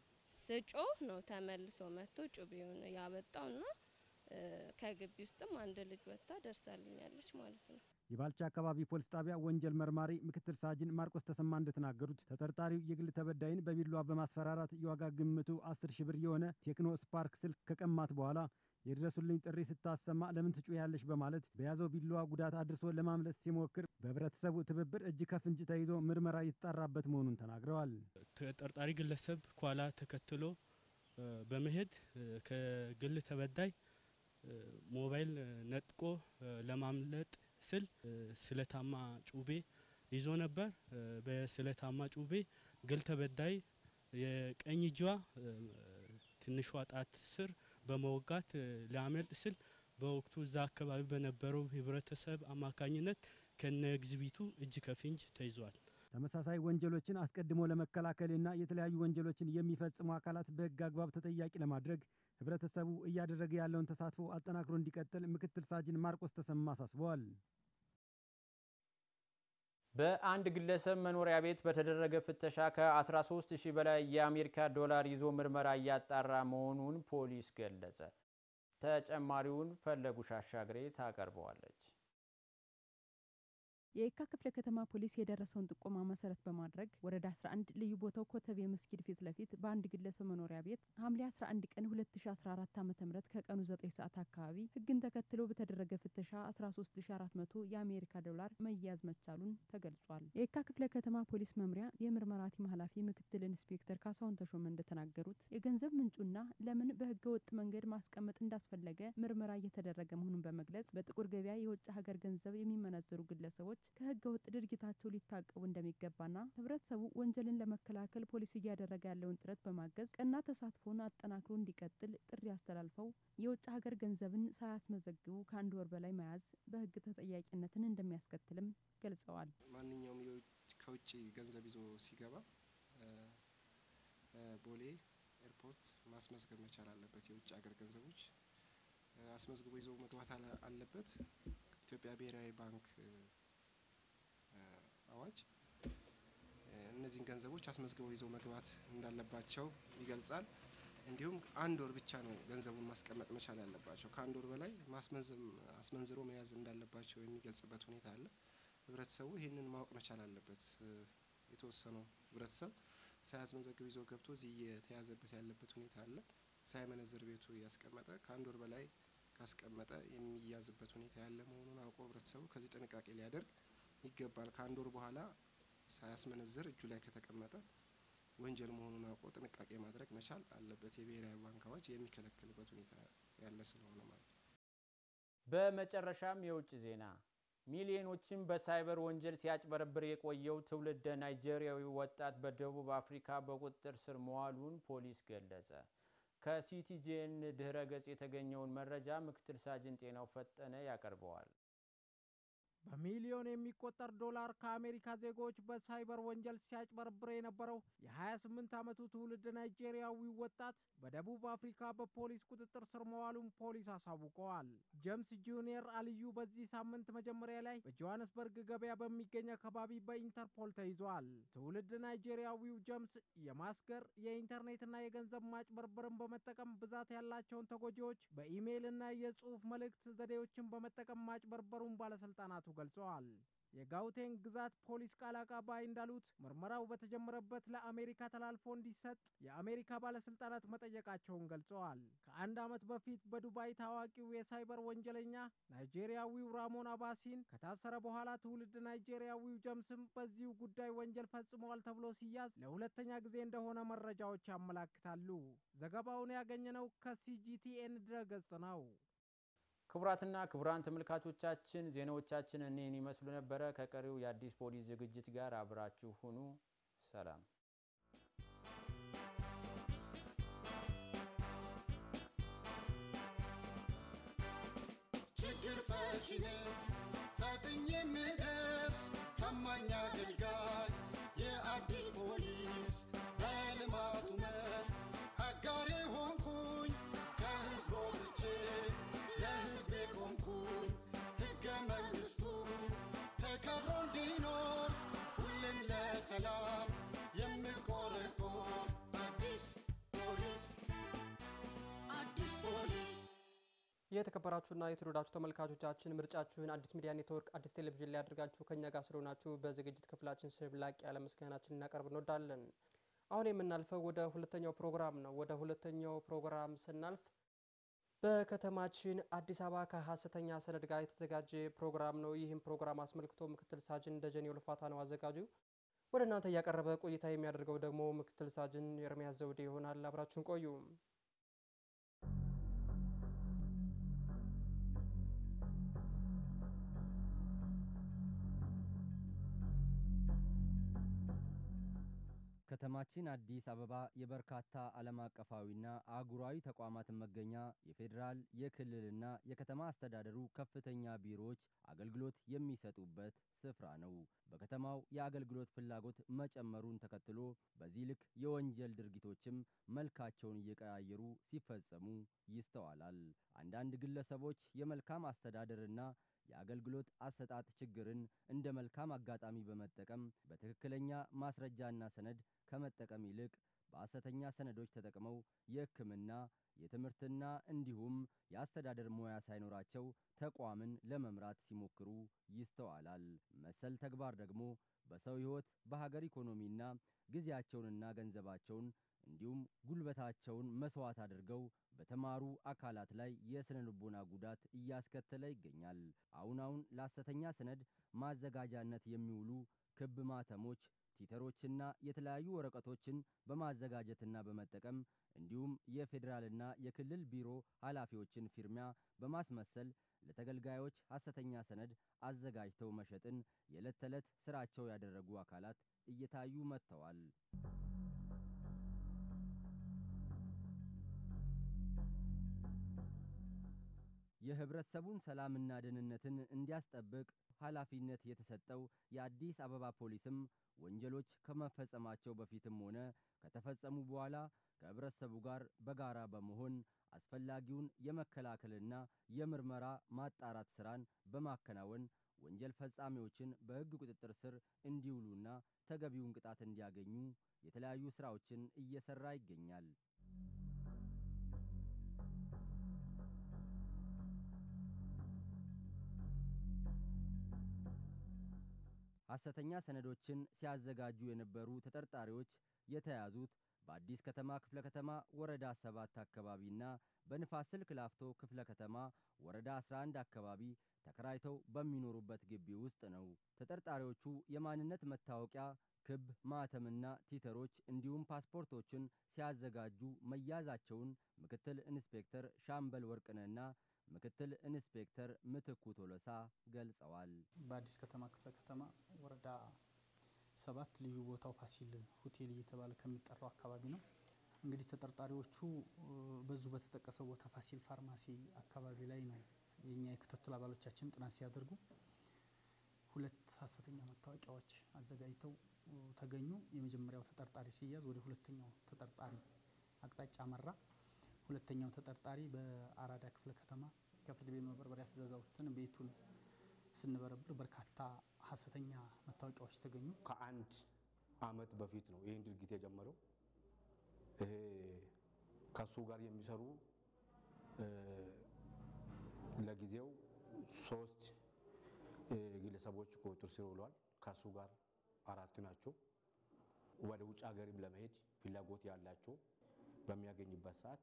ስጮህ ነው ተመልሶ መጥቶ ጩቤውን ያበጣውና ከግቢ ውስጥም አንድ ልጅ ወጥታ ደርሳልኛለች ማለት ነው። የባልቻ አካባቢ ፖሊስ ጣቢያ ወንጀል መርማሪ ምክትል ሳጅን ማርቆስ ተሰማ እንደተናገሩት ተጠርጣሪው የግል ተበዳይን በቢላዋ በማስፈራራት የዋጋ ግምቱ አስር ሺህ ብር የሆነ ቴክኖ ስፓርክ ስልክ ከቀማት በኋላ የድረሱልኝ ጥሪ ስታሰማ ለምን ትጮያለሽ በማለት በያዘው ቢላዋ ጉዳት አድርሶ ለማምለጥ ሲሞክር በህብረተሰቡ ትብብር እጅ ከፍንጅ ተይዞ ምርመራ የተጣራበት መሆኑን ተናግረዋል። ተጠርጣሪ ግለሰብ ኋላ ተከትሎ በመሄድ ከግል ተበዳይ ሞባይል ነጥቆ ለማምለጥ ስል ስለታማ ጩቤ ይዞ ነበር። በስለታማ ጩቤ ግል ተበዳይ የቀኝ እጇ ትንሿ ጣት ስር በመወጋት ሊያመልጥ ስል በወቅቱ እዛ አካባቢ በነበረው ህብረተሰብ አማካኝነት ከነ ኤግዚቢቱ እጅ ከፍንጅ ተይዟል። ተመሳሳይ ወንጀሎችን አስቀድሞ ለመከላከልና የተለያዩ ወንጀሎችን የሚፈጽሙ አካላት በህግ አግባብ ተጠያቂ ለማድረግ ህብረተሰቡ እያደረገ ያለውን ተሳትፎ አጠናክሮ እንዲቀጥል ምክትል ሳጅን ማርቆስ ተሰማ አሳስበዋል። በአንድ ግለሰብ መኖሪያ ቤት በተደረገ ፍተሻ ከ13 ሺህ በላይ የአሜሪካ ዶላር ይዞ ምርመራ እያጣራ መሆኑን ፖሊስ ገለጸ። ተጨማሪውን ፈለጉሽ አሻግሬ ታቀርበዋለች። የየካ ክፍለ ከተማ ፖሊስ የደረሰውን ጥቆማ መሰረት በማድረግ ወረዳ 11 ልዩ ቦታው ኮተቤ መስጊድ ፊት ለፊት በአንድ ግለሰብ መኖሪያ ቤት ሐምሌ 11 ቀን 2014 ዓ ም ከቀኑ 9 ሰዓት አካባቢ ህግን ተከትሎ በተደረገ ፍተሻ 13400 የአሜሪካ ዶላር መያዝ መቻሉን ተገልጿል። የየካ ክፍለ ከተማ ፖሊስ መምሪያ የምርመራ ቲም ኃላፊ ምክትል ኢንስፔክተር ካሳሁን ተሾመ እንደተናገሩት የገንዘብ ምንጩና ለምን በህገ ወጥ መንገድ ማስቀመጥ እንዳስፈለገ ምርመራ እየተደረገ መሆኑን በመግለጽ በጥቁር ገበያ የውጭ ሀገር ገንዘብ የሚመነዘሩ ግለሰቦች ከህገ ወጥ ድርጊታቸው ሊታቀቡ እንደሚገባና ህብረተሰቡ ወንጀልን ለመከላከል ፖሊስ እያደረገ ያለውን ጥረት በማገዝ ቀና ተሳትፎን አጠናክሮ እንዲቀጥል ጥሪ አስተላልፈው የውጭ ሀገር ገንዘብን ሳያስመዘግቡ ከአንድ ወር በላይ መያዝ በህግ ተጠያቂነትን እንደሚያስከትልም ገልጸዋል። ማንኛውም ከውጭ ገንዘብ ይዞ ሲገባ ቦሌ ኤርፖርት ማስመዝገብ መቻል አለበት። የውጭ ሀገር ገንዘቦች አስመዝግቦ ይዞ መግባት አለበት። ኢትዮጵያ ብሔራዊ ባንክ አዋጅ እነዚህን ገንዘቦች አስመዝግበው ይዘው መግባት እንዳለባቸው ይገልጻል። እንዲሁም አንድ ወር ብቻ ነው ገንዘቡን ማስቀመጥ መቻል ያለባቸው። ከአንድ ወር በላይ አስመንዝሮ መያዝ እንዳለባቸው የሚገልጽበት ሁኔታ አለ። ህብረተሰቡ ይህንን ማወቅ መቻል አለበት። የተወሰነው ህብረተሰብ ሳያስመዘግብ ይዞ ገብቶ እዚህ እየተያዘበት ያለበት ሁኔታ አለ። ሳይመነዝር ቤቱ ያስቀመጠ ከአንድ ወር በላይ ካስቀመጠ የሚያዝበት ሁኔታ ያለ መሆኑን አውቆ ህብረተሰቡ ከዚህ ጥንቃቄ ሊያደርግ ይገባል። ከአንድ ወር በኋላ ሳያስመነዝር እጁ ላይ ከተቀመጠ ወንጀል መሆኑን አውቆ ጥንቃቄ ማድረግ መቻል አለበት። የብሔራዊ ባንክ አዋጅ የሚከለክልበት ሁኔታ ያለ ስለሆነ ማለት ነው። በመጨረሻም የውጭ ዜና ሚሊዮኖችን በሳይበር ወንጀል ሲያጭበረብር የቆየው ትውልደ ናይጄሪያዊ ወጣት በደቡብ አፍሪካ በቁጥጥር ስር መዋሉን ፖሊስ ገለጸ። ከሲቲጄን ድህረ ገጽ የተገኘውን መረጃ ምክትል ሳጅን ጤናው ፈጠነ ያቀርበዋል። በሚሊዮን የሚቆጠር ዶላር ከአሜሪካ ዜጎች በሳይበር ወንጀል ሲያጭበረብር የነበረው የ28 ዓመቱ ትውልድ ናይጄሪያዊ ወጣት በደቡብ አፍሪካ በፖሊስ ቁጥጥር ስር መዋሉን ፖሊስ አሳውቀዋል። ጀምስ ጁኒየር አልዩ በዚህ ሳምንት መጀመሪያ ላይ በጆሃንስበርግ ገበያ በሚገኝ አካባቢ በኢንተርፖል ተይዟል። ትውልድ ናይጄሪያዊው ጀምስ የማስገር የኢንተርኔትና የገንዘብ ማጭበርበርን በመጠቀም ብዛት ያላቸውን ተጎጂዎች በኢሜይልና የጽሑፍ መልእክት ዘዴዎችን በመጠቀም ማጭበርበሩን ባለስልጣናቱ ገልጸዋል። የጋውቴንግ ግዛት ፖሊስ ቃል አቀባይ እንዳሉት ምርመራው በተጀመረበት ለአሜሪካ ተላልፎ እንዲሰጥ የአሜሪካ ባለስልጣናት መጠየቃቸውን ገልጸዋል። ከአንድ ዓመት በፊት በዱባይ ታዋቂው የሳይበር ወንጀለኛ ናይጄሪያዊው ራሞን አባሲን ከታሰረ በኋላ ትውልድ ናይጄሪያዊው ጀምስም በዚሁ ጉዳይ ወንጀል ፈጽመዋል ተብሎ ሲያዝ ለሁለተኛ ጊዜ እንደሆነ መረጃዎች ያመላክታሉ። ዘገባውን ያገኘነው ከሲጂቲኤን ድረገጽ ነው። ክቡራትና ክቡራን ተመልካቾቻችን ዜናዎቻችን እኔን ይመስሉ ነበረ። ከቀሪው የአዲስ ፖሊስ ዝግጅት ጋር አብራችሁ ሁኑ። ሰላም። ችግር ፈቺ ነኝ ፈጥኜ የምደርስ ታማኝ አገልጋይ የአዲስ ፖሊስ በልማቱ መስክ አጋሬ ሆንኩኝ ከህዝብ ወጥቼ ለህዝቤ ቆምኩኝ ሕገ መንግሥቱ ተከብሮ እንዲኖር ሁሌም ለሰላም የምቆረቆር አዲስ ፖሊስ የተከበራችሁና የተወደዳችሁ ተመልካቾቻችን ምርጫችሁን አዲስ ሚዲያ ኔትወርክ አዲስ ቴሌቪዥን ላይ አድርጋችሁ ከኛ ጋር ስለሆናችሁ በዝግጅት ክፍላችን ስም ላቅ ያለ ምስጋናችን እናቀርብ እንወዳለን። አሁን የምናልፈው ወደ ሁለተኛው ፕሮግራም ነው። ወደ ሁለተኛው ፕሮግራም ስናልፍ በከተማችን አዲስ አበባ ከሀሰተኛ ሰነድ ጋር የተዘጋጀ ፕሮግራም ነው። ይህም ፕሮግራም አስመልክቶ ምክትል ሳጅን ደጀኔ ውልፋታ ነው አዘጋጁ። ወደ እናንተ እያቀረበ ቆይታ የሚያደርገው ደግሞ ምክትል ሳጅን ኤርሚያስ ዘውዴ ይሆናል። አብራችሁን ቆዩ። ከተማችን አዲስ አበባ የበርካታ ዓለም አቀፋዊና አህጉራዊ ተቋማትን መገኛ፣ የፌዴራል የክልልና የከተማ አስተዳደሩ ከፍተኛ ቢሮዎች አገልግሎት የሚሰጡበት ስፍራ ነው። በከተማው የአገልግሎት ፍላጎት መጨመሩን ተከትሎ በዚህ ልክ የወንጀል ድርጊቶችም መልካቸውን እየቀያየሩ ሲፈጸሙ ይስተዋላል። አንዳንድ ግለሰቦች የመልካም አስተዳደርና የአገልግሎት አሰጣጥ ችግርን እንደ መልካም አጋጣሚ በመጠቀም በትክክለኛ ማስረጃና ሰነድ ከመጠቀም ይልቅ በሐሰተኛ ሰነዶች ተጠቅመው የሕክምና የትምህርትና እንዲሁም የአስተዳደር ሙያ ሳይኖራቸው ተቋምን ለመምራት ሲሞክሩ ይስተዋላል። መሰል ተግባር ደግሞ በሰው ሕይወት፣ በሀገር ኢኮኖሚና ጊዜያቸውንና ገንዘባቸውን እንዲሁም ጉልበታቸውን መስዋዕት አድርገው በተማሩ አካላት ላይ የስነ ልቦና ጉዳት እያስከተለ ይገኛል። አሁን አሁን ለሐሰተኛ ሰነድ ማዘጋጃነት የሚውሉ ክብ ማተሞች፣ ቲተሮችና የተለያዩ ወረቀቶችን በማዘጋጀትና በመጠቀም እንዲሁም የፌዴራልና የክልል ቢሮ ኃላፊዎችን ፊርሚያ በማስመሰል ለተገልጋዮች ሐሰተኛ ሰነድ አዘጋጅተው መሸጥን የዕለት ተዕለት ስራቸው ያደረጉ አካላት እየታዩ መጥተዋል። የህብረተሰቡን ሰላምና ደህንነትን እንዲያስጠብቅ ኃላፊነት የተሰጠው የአዲስ አበባ ፖሊስም ወንጀሎች ከመፈጸማቸው በፊትም ሆነ ከተፈጸሙ በኋላ ከህብረተሰቡ ጋር በጋራ በመሆን አስፈላጊውን የመከላከልና የምርመራ ማጣራት ስራን በማከናወን ወንጀል ፈጻሚዎችን በሕግ ቁጥጥር ስር እንዲውሉና ተገቢውን ቅጣት እንዲያገኙ የተለያዩ ስራዎችን እየሰራ ይገኛል። ሐሰተኛ ሰነዶችን ሲያዘጋጁ የነበሩ ተጠርጣሪዎች የተያዙት በአዲስ ከተማ ክፍለ ከተማ ወረዳ ሰባት አካባቢና በንፋስ ስልክ ላፍቶ ክፍለ ከተማ ወረዳ 11 አካባቢ ተከራይተው በሚኖሩበት ግቢ ውስጥ ነው። ተጠርጣሪዎቹ የማንነት መታወቂያ፣ ክብ ማህተምና ቲተሮች እንዲሁም ፓስፖርቶችን ሲያዘጋጁ መያዛቸውን ምክትል ኢንስፔክተር ሻምበል ወርቅነህና ምክትል ኢንስፔክተር ምትኩ ቶሎሳ ገልጸዋል። በአዲስ ከተማ ክፍለ ከተማ ወረዳ ሰባት ልዩ ቦታው ፋሲል ሆቴል እየተባለ ከሚጠራው አካባቢ ነው። እንግዲህ ተጠርጣሪዎቹ በዙ በተጠቀሰው ቦታ ፋሲል ፋርማሲ አካባቢ ላይ ነው የኛ የክትትል አባሎቻችን ጥናት ሲያደርጉ ሁለት ሐሰተኛ መታወቂያዎች አዘጋጅተው ተገኙ። የመጀመሪያው ተጠርጣሪ ሲያዝ ወደ ሁለተኛው ተጠርጣሪ አቅጣጫ አመራ። ሁለተኛው ተጠርጣሪ በአራዳ ክፍለ ከተማ ከፍርድ ቤት መበርበሪያ ትዕዛዝ አውጥተን ቤቱን ስንበረብር በርካታ ሐሰተኛ መታወቂያዎች ተገኙ። ከአንድ አመት በፊት ነው ይህን ድርጊት የጀመረው። ይሄ ከሱ ጋር የሚሰሩ ለጊዜው ሶስት ግለሰቦች ቁጥጥር ስር ውለዋል። ከሱ ጋር አራት ናቸው። ወደ ውጭ ሀገርም ለመሄድ ፍላጎት ያላቸው በሚያገኝበት ሰዓት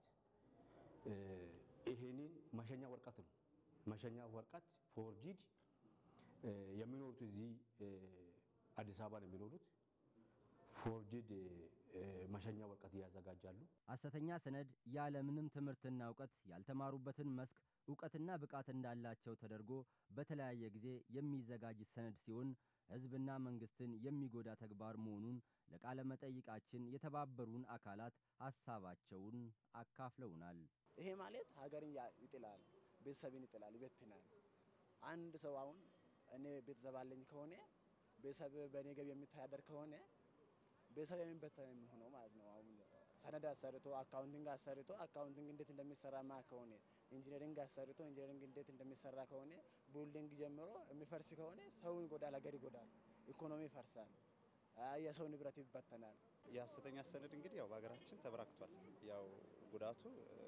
ይሄንን መሸኛ ወረቀት ነው መሸኛ ወረቀት ፎርጂድ የሚኖሩት እዚህ አዲስ አበባ ነው የሚኖሩት። ፎርጂድ መሸኛ ወረቀት እያዘጋጃሉ። ሐሰተኛ ሰነድ ያለምንም ትምህርትና እውቀት ያልተማሩበትን መስክ እውቀትና ብቃት እንዳላቸው ተደርጎ በተለያየ ጊዜ የሚዘጋጅ ሰነድ ሲሆን ሕዝብና መንግስትን የሚጎዳ ተግባር መሆኑን ለቃለ መጠይቃችን የተባበሩን አካላት ሀሳባቸውን አካፍለውናል። ይሄ ማለት ሀገርን ይጥላል፣ ቤተሰብን ይጥላል፣ ይበትናል። አንድ ሰው አሁን እኔ ቤተሰብ አለኝ ከሆነ ቤተሰብ በእኔ ገቢ የሚተዳደር ከሆነ ቤተሰብ የሚበተን የሚሆነው ማለት ነው። አሁን ሰነድ አሰርቶ አካውንቲንግ አሰርቶ አካውንቲንግ እንዴት እንደሚሰራ ማ ከሆነ ኢንጂነሪንግ አሰርቶ ኢንጂነሪንግ እንዴት እንደሚሰራ ከሆነ ቢልዲንግ ጀምሮ የሚፈርስ ከሆነ ሰውን ይጎዳል፣ ሀገር ይጎዳል፣ ኢኮኖሚ ይፈርሳል፣ የሰው ንብረት ይበተናል። የሐሰተኛ ሰነድ እንግዲህ ያው በሀገራችን ተበራክቷል። ያው ጉዳቱ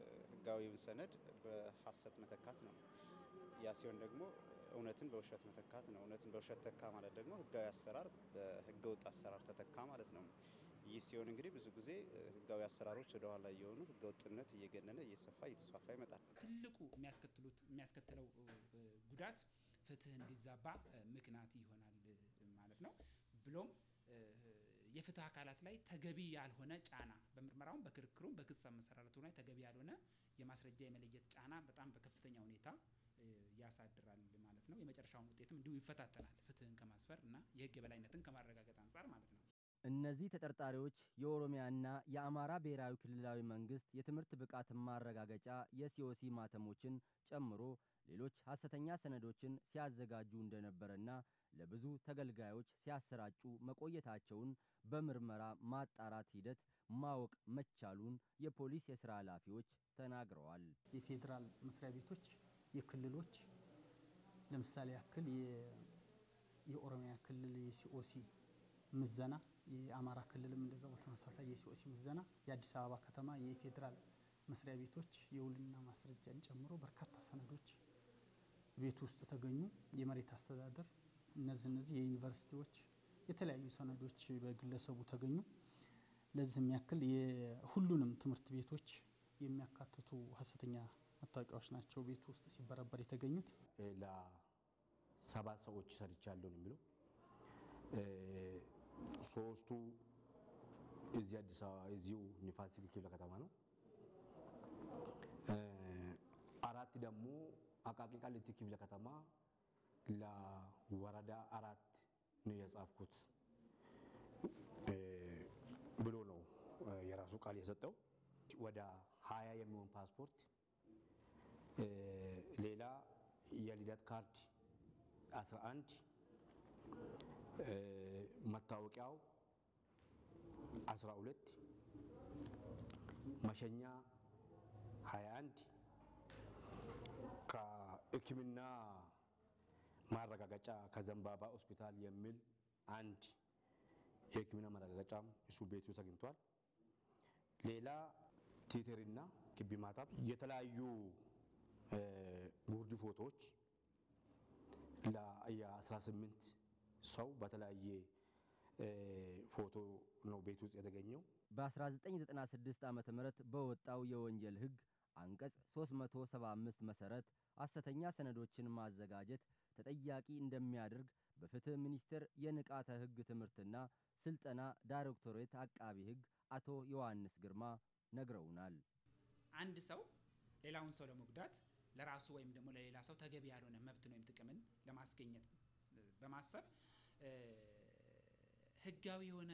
ህጋዊውን ሰነድ በሀሰት መተካት ነው። ያ ሲሆን ደግሞ እውነትን በውሸት መተካት ነው። እውነትን በውሸት ተካ ማለት ደግሞ ህጋዊ አሰራር በህገ ወጥ አሰራር ተተካ ማለት ነው። ይህ ሲሆን እንግዲህ ብዙ ጊዜ ህጋዊ አሰራሮች ወደ ኋላ እየሆኑ ህገ ወጥነት እየገነነ እየሰፋ እየተስፋፋ ይመጣል። ትልቁ የሚያስከትሉት የሚያስከትለው ጉዳት ፍትህ እንዲዛባ ምክንያት ይሆናል ማለት ነው። ብሎም የፍትህ አካላት ላይ ተገቢ ያልሆነ ጫና በምርመራውም በክርክሩም በክስ አመሰራረቱ ላይ ተገቢ ያልሆነ የማስረጃ የመለየት ጫና በጣም በከፍተኛ ሁኔታ ያሳድራል ማለት ነው። የመጨረሻውን ውጤትም እንዲሁ ይፈታተናል። ፍትህን ከማስፈር እና የህግ የበላይነትን ከማረጋገጥ አንጻር ማለት ነው። እነዚህ ተጠርጣሪዎች የኦሮሚያና የአማራ ብሔራዊ ክልላዊ መንግስት የትምህርት ብቃት ማረጋገጫ የሲኦሲ ማተሞችን ጨምሮ ሌሎች ሐሰተኛ ሰነዶችን ሲያዘጋጁ እንደነበረና ለብዙ ተገልጋዮች ሲያሰራጩ መቆየታቸውን በምርመራ ማጣራት ሂደት ማወቅ መቻሉን የፖሊስ የስራ ኃላፊዎች ተናግረዋል። የፌዴራል መስሪያ ቤቶች፣ የክልሎች ለምሳሌ ያክል የኦሮሚያ ክልል የሲኦሲ ምዘና፣ የአማራ ክልልም እንደዛው በተመሳሳይ የሲኦሲ ምዘና፣ የአዲስ አበባ ከተማ የፌዴራል መስሪያ ቤቶች የውልና ማስረጃን ጨምሮ በርካታ ሰነዶች ቤት ውስጥ ተገኙ። የመሬት አስተዳደር እነዚህ እነዚህ የዩኒቨርሲቲዎች የተለያዩ ሰነዶች በግለሰቡ ተገኙ። ለዚህም ያክል የሁሉንም ትምህርት ቤቶች የሚያካትቱ ሀሰተኛ መታወቂያዎች ናቸው ቤት ውስጥ ሲበረበር የተገኙት። ለሰባት ሰዎች ሰርቻለሁ ነው የሚለው ሶስቱ እዚህ አዲስ አበባ እዚሁ ንፋስ ስልክ ክፍለ ከተማ ነው። አራት ደግሞ አቃቂ ቃሊቲ ክፍለ ከተማ ለወረዳ አራት ነው የጻፍኩት ብሎ ነው የራሱ ቃል የሰጠው። ወደ ሀያ የሚሆን ፓስፖርት፣ ሌላ የልደት ካርድ 11 መታወቂያው 12 መሸኛ 21 ከሕክምና ማረጋገጫ ከዘንባባ ሆስፒታል የሚል አንድ የሕክምና ማረጋገጫም እሱ ቤት ውስጥ አግኝቷል። ሌላ ቲተርና ክቢ ማታብ፣ የተለያዩ ጉርድ ፎቶዎች የ18 ሰው በተለያየ ፎቶ ነው ቤት ውስጥ የተገኘው። በ1996 ዓ ም በወጣው የወንጀል ሕግ አንቀጽ 375 መሰረት ሐሰተኛ ሰነዶችን ማዘጋጀት ተጠያቂ እንደሚያደርግ በፍትህ ሚኒስቴር የንቃተ ሕግ ትምህርትና ስልጠና ዳይሬክቶሬት አቃቢ ሕግ አቶ ዮሐንስ ግርማ ነግረውናል። አንድ ሰው ሌላውን ሰው ለመጉዳት ለራሱ ወይም ደግሞ ለሌላ ሰው ተገቢ ያልሆነ መብትን ወይም ጥቅምን ለማስገኘት በማሰብ ህጋዊ የሆነ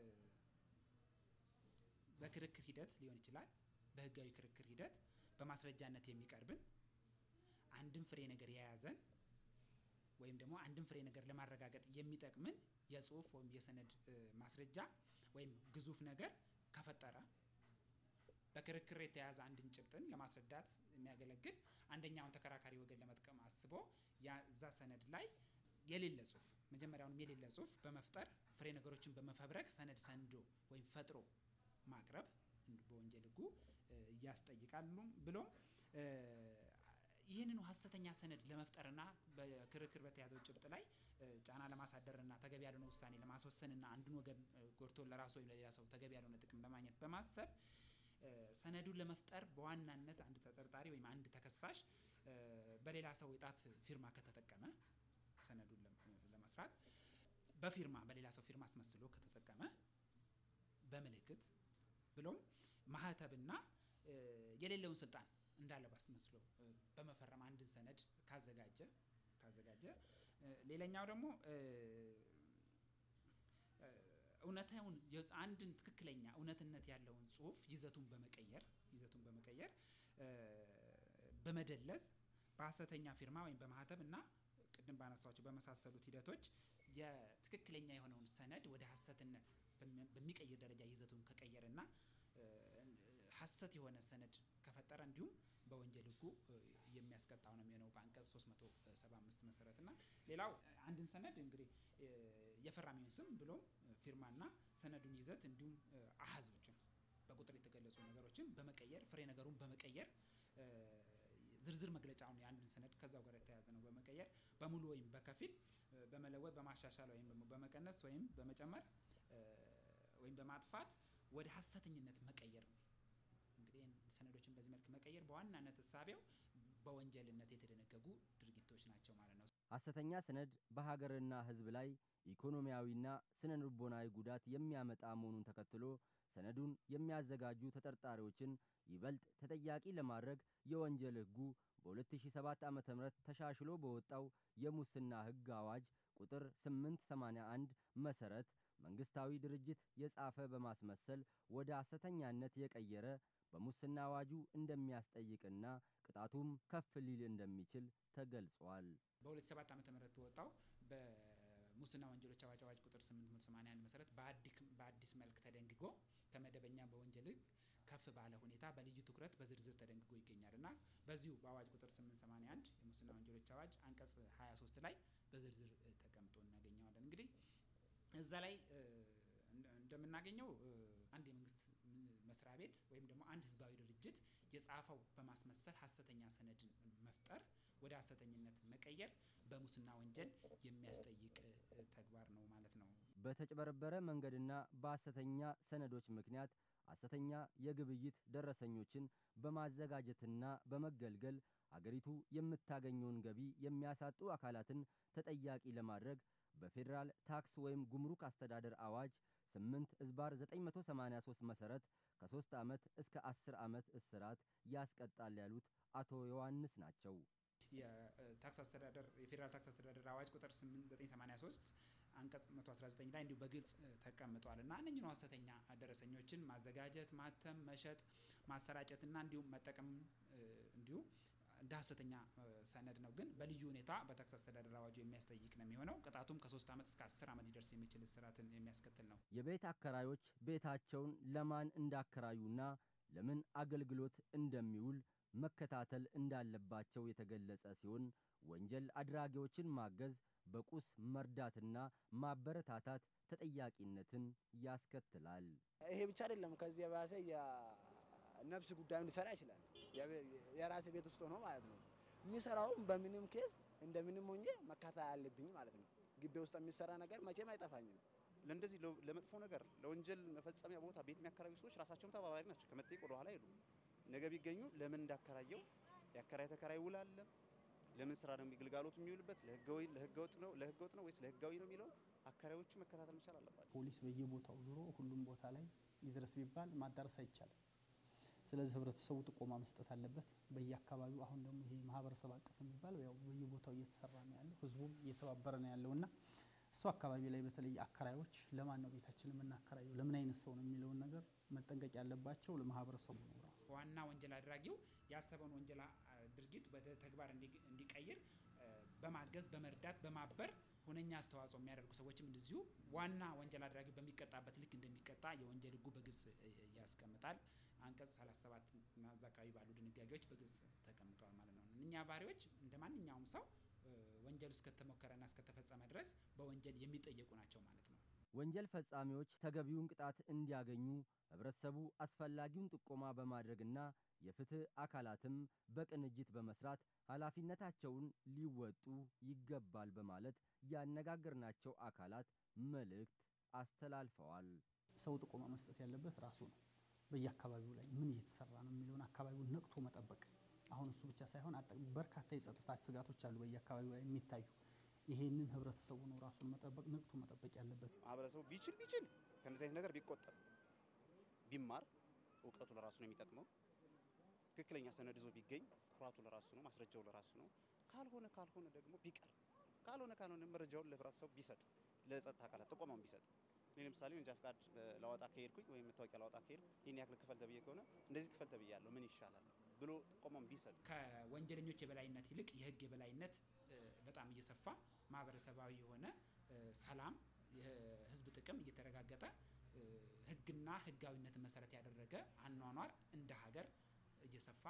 በክርክር ሂደት ሊሆን ይችላል። በህጋዊ ክርክር ሂደት በማስረጃነት የሚቀርብን አንድን ፍሬ ነገር የያዘን ወይም ደግሞ አንድን ፍሬ ነገር ለማረጋገጥ የሚጠቅምን የጽሁፍ ወይም የሰነድ ማስረጃ ወይም ግዙፍ ነገር ከፈጠረ በክርክር የተያዘ አንድን ጭብጥን ለማስረዳት የሚያገለግል አንደኛውን ተከራካሪ ወገን ለመጥቀም አስቦ እዛ ሰነድ ላይ የሌለ ጽሁፍ መጀመሪያውንም የሌለ ጽሁፍ በመፍጠር ፍሬ ነገሮችን በመፈብረክ ሰነድ ሰንዶ ወይም ፈጥሮ ማቅረብ በወንጀል ህጉ እያስጠይቃሉ ብሎ ይህንኑ ሀሰተኛ ሰነድ ለመፍጠርና በክርክር በተያዘው ጭብጥ ላይ ጫና ለማሳደርና ተገቢ ያልሆነ ውሳኔ ለማስወሰንና አንዱን ወገን ጎድቶ ለራሱ ወይም ለሌላ ሰው ተገቢ ያልሆነ ጥቅም ለማግኘት በማሰብ ሰነዱን ለመፍጠር በዋናነት አንድ ተጠርጣሪ ወይም አንድ ተከሳሽ በሌላ ሰው የጣት ፊርማ ከተጠቀመ ሰነዱን ለመስራት በፊርማ በሌላ ሰው ፊርማ አስመስሎ ከተጠቀመ በምልክት ብሎም ማህተብና የሌለውን ስልጣን እንዳለ ባስመስሎ በመፈረም አንድን ሰነድ ካዘጋጀ ካዘጋጀ ሌላኛው ደግሞ እውነታውን አንድን ትክክለኛ እውነትነት ያለውን ጽሁፍ ይዘቱን በመቀየር ይዘቱን በመቀየር በመደለዝ በሀሰተኛ ፊርማ ወይም በማህተብ እና ቅድም ባነሳቸው በመሳሰሉት ሂደቶች የትክክለኛ የሆነውን ሰነድ ወደ ሀሰትነት በሚቀይር ደረጃ ይዘቱን ከቀየረና ሀሰት የሆነ ሰነድ ከፈጠረ እንዲሁም በወንጀል ህጉ የሚያስቀጣው ነው የሚሆነው በአንቀጽ 375 መሰረት እና ሌላው አንድን ሰነድ እንግዲህ የፈራሚውን ስም ብሎም ፊርማና ሰነዱን ይዘት እንዲሁም አሀዞችን በቁጥር የተገለጹ ነገሮችን በመቀየር ፍሬ ነገሩን በመቀየር ዝርዝር መግለጫውን የአንድን ሰነድ ከዛው ጋር የተያያዘ ነው በመቀየር በሙሉ ወይም በከፊል በመለወጥ በማሻሻል ወይም ደግሞ በመቀነስ ወይም በመጨመር ወይም በማጥፋት ወደ ሀሰተኝነት መቀየር ነው። እንግዲህ ሰነዶችን በዚህ መልክ መቀየር በዋናነት እሳቤው በወንጀልነት የተደነገጉ ድርጊቶች ናቸው ማለት ነው። ሐሰተኛ ሰነድ በሀገርና ሕዝብ ላይ ኢኮኖሚያዊና ስነ ልቦናዊ ጉዳት የሚያመጣ መሆኑን ተከትሎ ሰነዱን የሚያዘጋጁ ተጠርጣሪዎችን ይበልጥ ተጠያቂ ለማድረግ የወንጀል ሕጉ በ2007 ዓ.ም ተሻሽሎ በወጣው የሙስና ሕግ አዋጅ ቁጥር 881 መሰረት መንግስታዊ ድርጅት የጻፈ በማስመሰል ወደ ሐሰተኛነት የቀየረ በሙስና አዋጁ እንደሚያስጠይቅና ቅጣቱም ከፍ ሊል እንደሚችል ተገልጿል። በ2007 ዓ.ም በወጣው በሙስና ወንጀሎች አዋጅ አዋጅ ቁጥር 881 መሰረት በአዲስ መልክ ተደንግጎ ከመደበኛ በወንጀል ሕግ ከፍ ባለ ሁኔታ በልዩ ትኩረት በዝርዝር ተደንግጎ ይገኛል እና በዚሁ በአዋጅ ቁጥር 881 የሙስና ወንጀሎች አዋጅ አንቀጽ 23 ላይ በዝርዝር ተቀምጦ እናገኘዋለን። እንግዲህ እዛ ላይ እንደምናገኘው አንድ የመንግስት መስሪያ ቤት ወይም ደግሞ አንድ ህዝባዊ ድርጅት የጻፈው በማስመሰል ሀሰተኛ ሰነድን መፍጠር ወደ ሀሰተኝነት መቀየር በሙስና ወንጀል የሚያስጠይቅ ተግባር ነው ማለት ነው። በተጭበረበረ መንገድና በሐሰተኛ ሰነዶች ምክንያት ሐሰተኛ የግብይት ደረሰኞችን በማዘጋጀትና በመገልገል አገሪቱ የምታገኘውን ገቢ የሚያሳጡ አካላትን ተጠያቂ ለማድረግ በፌዴራል ታክስ ወይም ጉምሩክ አስተዳደር አዋጅ 8 እዝባር 983 መሰረት ከ3 ዓመት እስከ 10 ዓመት እስራት ያስቀጣል ያሉት አቶ ዮሐንስ ናቸው። የታክስ አስተዳደር የፌዴራል ታክስ አስተዳደር አዋጅ ቁጥር 8983 አንቀጽ 119 ላይ እንዲሁ በግልጽ ተቀምጧል እና እነኝህ ነው ሀሰተኛ ደረሰኞችን ማዘጋጀት፣ ማተም፣ መሸጥ፣ ማሰራጨትና እንዲሁም መጠቀም እንዲሁ እንደ ሀሰተኛ ሰነድ ነው። ግን በልዩ ሁኔታ በታክስ አስተዳደር አዋጁ የሚያስጠይቅ ነው የሚሆነው። ቅጣቱም ከሶስት ዓመት እስከ አስር ዓመት ሊደርስ የሚችል እስራትን የሚያስከትል ነው። የቤት አከራዮች ቤታቸውን ለማን እንዳከራዩና ለምን አገልግሎት እንደሚውል መከታተል እንዳለባቸው የተገለጸ ሲሆን ወንጀል አድራጊዎችን ማገዝ፣ በቁስ መርዳትና ማበረታታት ተጠያቂነትን ያስከትላል። ይሄ ብቻ አይደለም። ከዚህ የባሰ የነፍስ ጉዳዩን ሊሰራ ይችላል። የራሴ ቤት ውስጥ ሆኖ ማለት ነው። የሚሰራውም በምንም ኬስ እንደምንም ሆኜ መካተል አለብኝ ማለት ነው። ግቢ ውስጥ የሚሰራ ነገር መቼም አይጠፋኝም። ለእንደዚህ ለመጥፎ ነገር ለወንጀል መፈጸሚያ ቦታ ቤት የሚያከራዩ ሰዎች ራሳቸውም ተባባሪ ናቸው። ከመጠየቅ ወደ ኋላ አይሉም። ነገ ቢገኙ ለምን እንዳከራየው የአከራይ ተከራይ ውል አለ። ለምን ስራ ነው ግልጋሎቱ የሚውልበት ለህጋዊ ለህገወጥ ነው ለህገወጥ ነው ወይስ ለህጋዊ ነው የሚለው አከራዮቹ መከታተል መቻል አለባቸው። ፖሊስ በየቦታው ዙሮ ሁሉም ቦታ ላይ ይድረስ ቢባል ማዳረስ አይቻልም። ስለዚህ ህብረተሰቡ ጥቆማ መስጠት አለበት። በየአካባቢው አሁን ደግሞ ይሄ ማህበረሰብ አቀፍ የሚባል ያው በየቦታው እየተሰራ ነው ያለው፣ ህዝቡም እየተባበረ ነው ያለው እና እሱ አካባቢ ላይ በተለይ አከራዮች ለማን ነው ቤታችን የምናከራየው ለምን አይነት ሰው ነው የሚለውን ነገር መጠንቀቅ ያለባቸው ለማህበረሰቡ ነው ራሱ ዋና ወንጀል አድራጊው ያሰበውን ወንጀል ድርጊት ወደ ተግባር እንዲቀይር በማገዝ በመርዳት በማበር ሁነኛ አስተዋጽኦ የሚያደርጉ ሰዎችም እንደዚሁ ዋና ወንጀል አድራጊው በሚቀጣበት ልክ እንደሚቀጣ የወንጀል ህጉ በግልጽ ያስቀምጣል። አንቀጽ 37 እና እዛ አካባቢ ባሉ ድንጋጌዎች በግልጽ ተቀምጠዋል ማለት ነው። እኛ ባህሪዎች እንደ ማንኛውም ሰው ወንጀል እስከተሞከረና እስከተፈጸመ ድረስ በወንጀል የሚጠየቁ ናቸው ማለት ነው። ወንጀል ፈጻሚዎች ተገቢውን ቅጣት እንዲያገኙ ህብረተሰቡ አስፈላጊውን ጥቆማ በማድረግና የፍትህ አካላትም በቅንጅት በመስራት ኃላፊነታቸውን ሊወጡ ይገባል በማለት ያነጋገርናቸው አካላት መልእክት አስተላልፈዋል። ሰው ጥቆማ መስጠት ያለበት ራሱ ነው። በየአካባቢው ላይ ምን እየተሰራ ነው የሚለውን አካባቢውን ነቅቶ መጠበቅ። አሁን እሱ ብቻ ሳይሆን በርካታ የጸጥታ ስጋቶች አሉ በየአካባቢው ላይ የሚታዩ። ይሄንን ህብረተሰቡ ነው ራሱን መጠበቅ ነቅቶ መጠበቅ ያለበት። ማህበረሰቡ ቢችል ቢችል ከእንደዚህ አይነት ነገር ቢቆጠብ ቢማር እውቀቱ ለራሱ ነው የሚጠቅመው። ትክክለኛ ሰነድ ይዞ ቢገኝ ኩራቱ ለራሱ ነው፣ ማስረጃው ለራሱ ነው። ካልሆነ ካልሆነ ደግሞ ቢቀር ካልሆነ ካልሆነ መረጃውን ለህብረተሰቡ ቢሰጥ ለጸጥታ አካላት ጥቆማውን ቢሰጥ እኔ ለምሳሌ መንጃ ፈቃድ ላወጣ ከሄድኩኝ ወይም መታወቂያ ላወጣ ከሄድኩ ይህን ያክል ክፈል ተብዬ ከሆነ እንደዚህ ክፈል ተብያለሁ ምን ይሻላል ብሎ ጥቆማውን ቢሰጥ ከወንጀለኞች የበላይነት ይልቅ የህግ የበላይነት በጣም እየሰፋ ማህበረሰባዊ የሆነ ሰላም፣ የህዝብ ጥቅም እየተረጋገጠ ህግና ህጋዊነትን መሰረት ያደረገ አኗኗር እንደ ሀገር እየሰፋ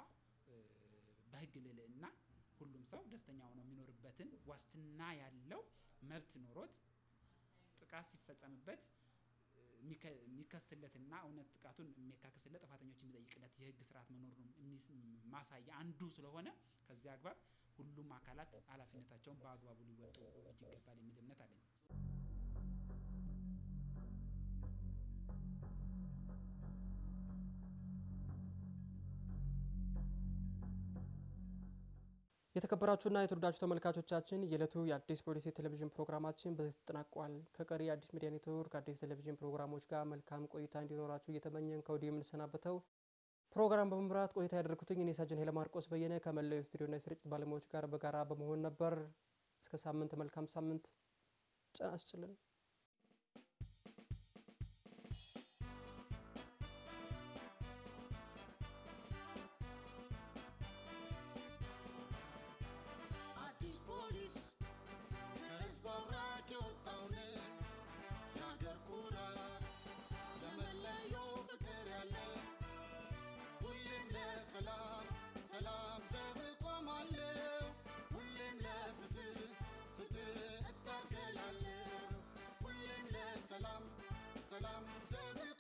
በህግ ልዕልና ሁሉም ሰው ደስተኛ ሆኖ የሚኖርበትን ዋስትና ያለው መብት ኖሮት ጥቃት ሲፈጸምበት የሚከስለትና እውነት ጥቃቱን የሚያካክስለት ጥፋተኞች የሚጠይቅለት የህግ ስርዓት መኖሩን ማሳያ አንዱ ስለሆነ ከዚህ አግባብ ሁሉም አካላት ኃላፊነታቸውን በአግባቡ ሊወጡ ይገባል የሚል እምነት አለኝ። የተከበራችሁና የተወዳችሁ ተመልካቾቻችን የዕለቱ የአዲስ ፖሊስ የቴሌቪዥን ፕሮግራማችን በዚህ ተጠናቋል። ከቀሪ የአዲስ ሚዲያ ኔትወርክ አዲስ ቴሌቪዥን ፕሮግራሞች ጋር መልካም ቆይታ እንዲኖራችሁ እየተመኘን ከወዲሁ የምንሰናበተው ፕሮግራም በመምራት ቆይታ ያደርጉትኝ እኔ ሳጅን ኃይለ ማርቆስ በየነ ከመላው ስቱዲዮና የስርጭት ባለሙያዎች ጋር በጋራ በመሆን ነበር። እስከ ሳምንት መልካም ሳምንት ጤና ይስጥልን። አዲስ ፖሊስ ከህዝብ አብራክ የወጣውን የአገር ኩራት ለመለየው ፍቅር ያለ ሁሌም ለሰላም ሰላም ዘብ እቆማለሁ ሁሌም ለፍትህ ፍትህ እታገላለሁ ሁሌም ለሰላም ሰላም ዘብ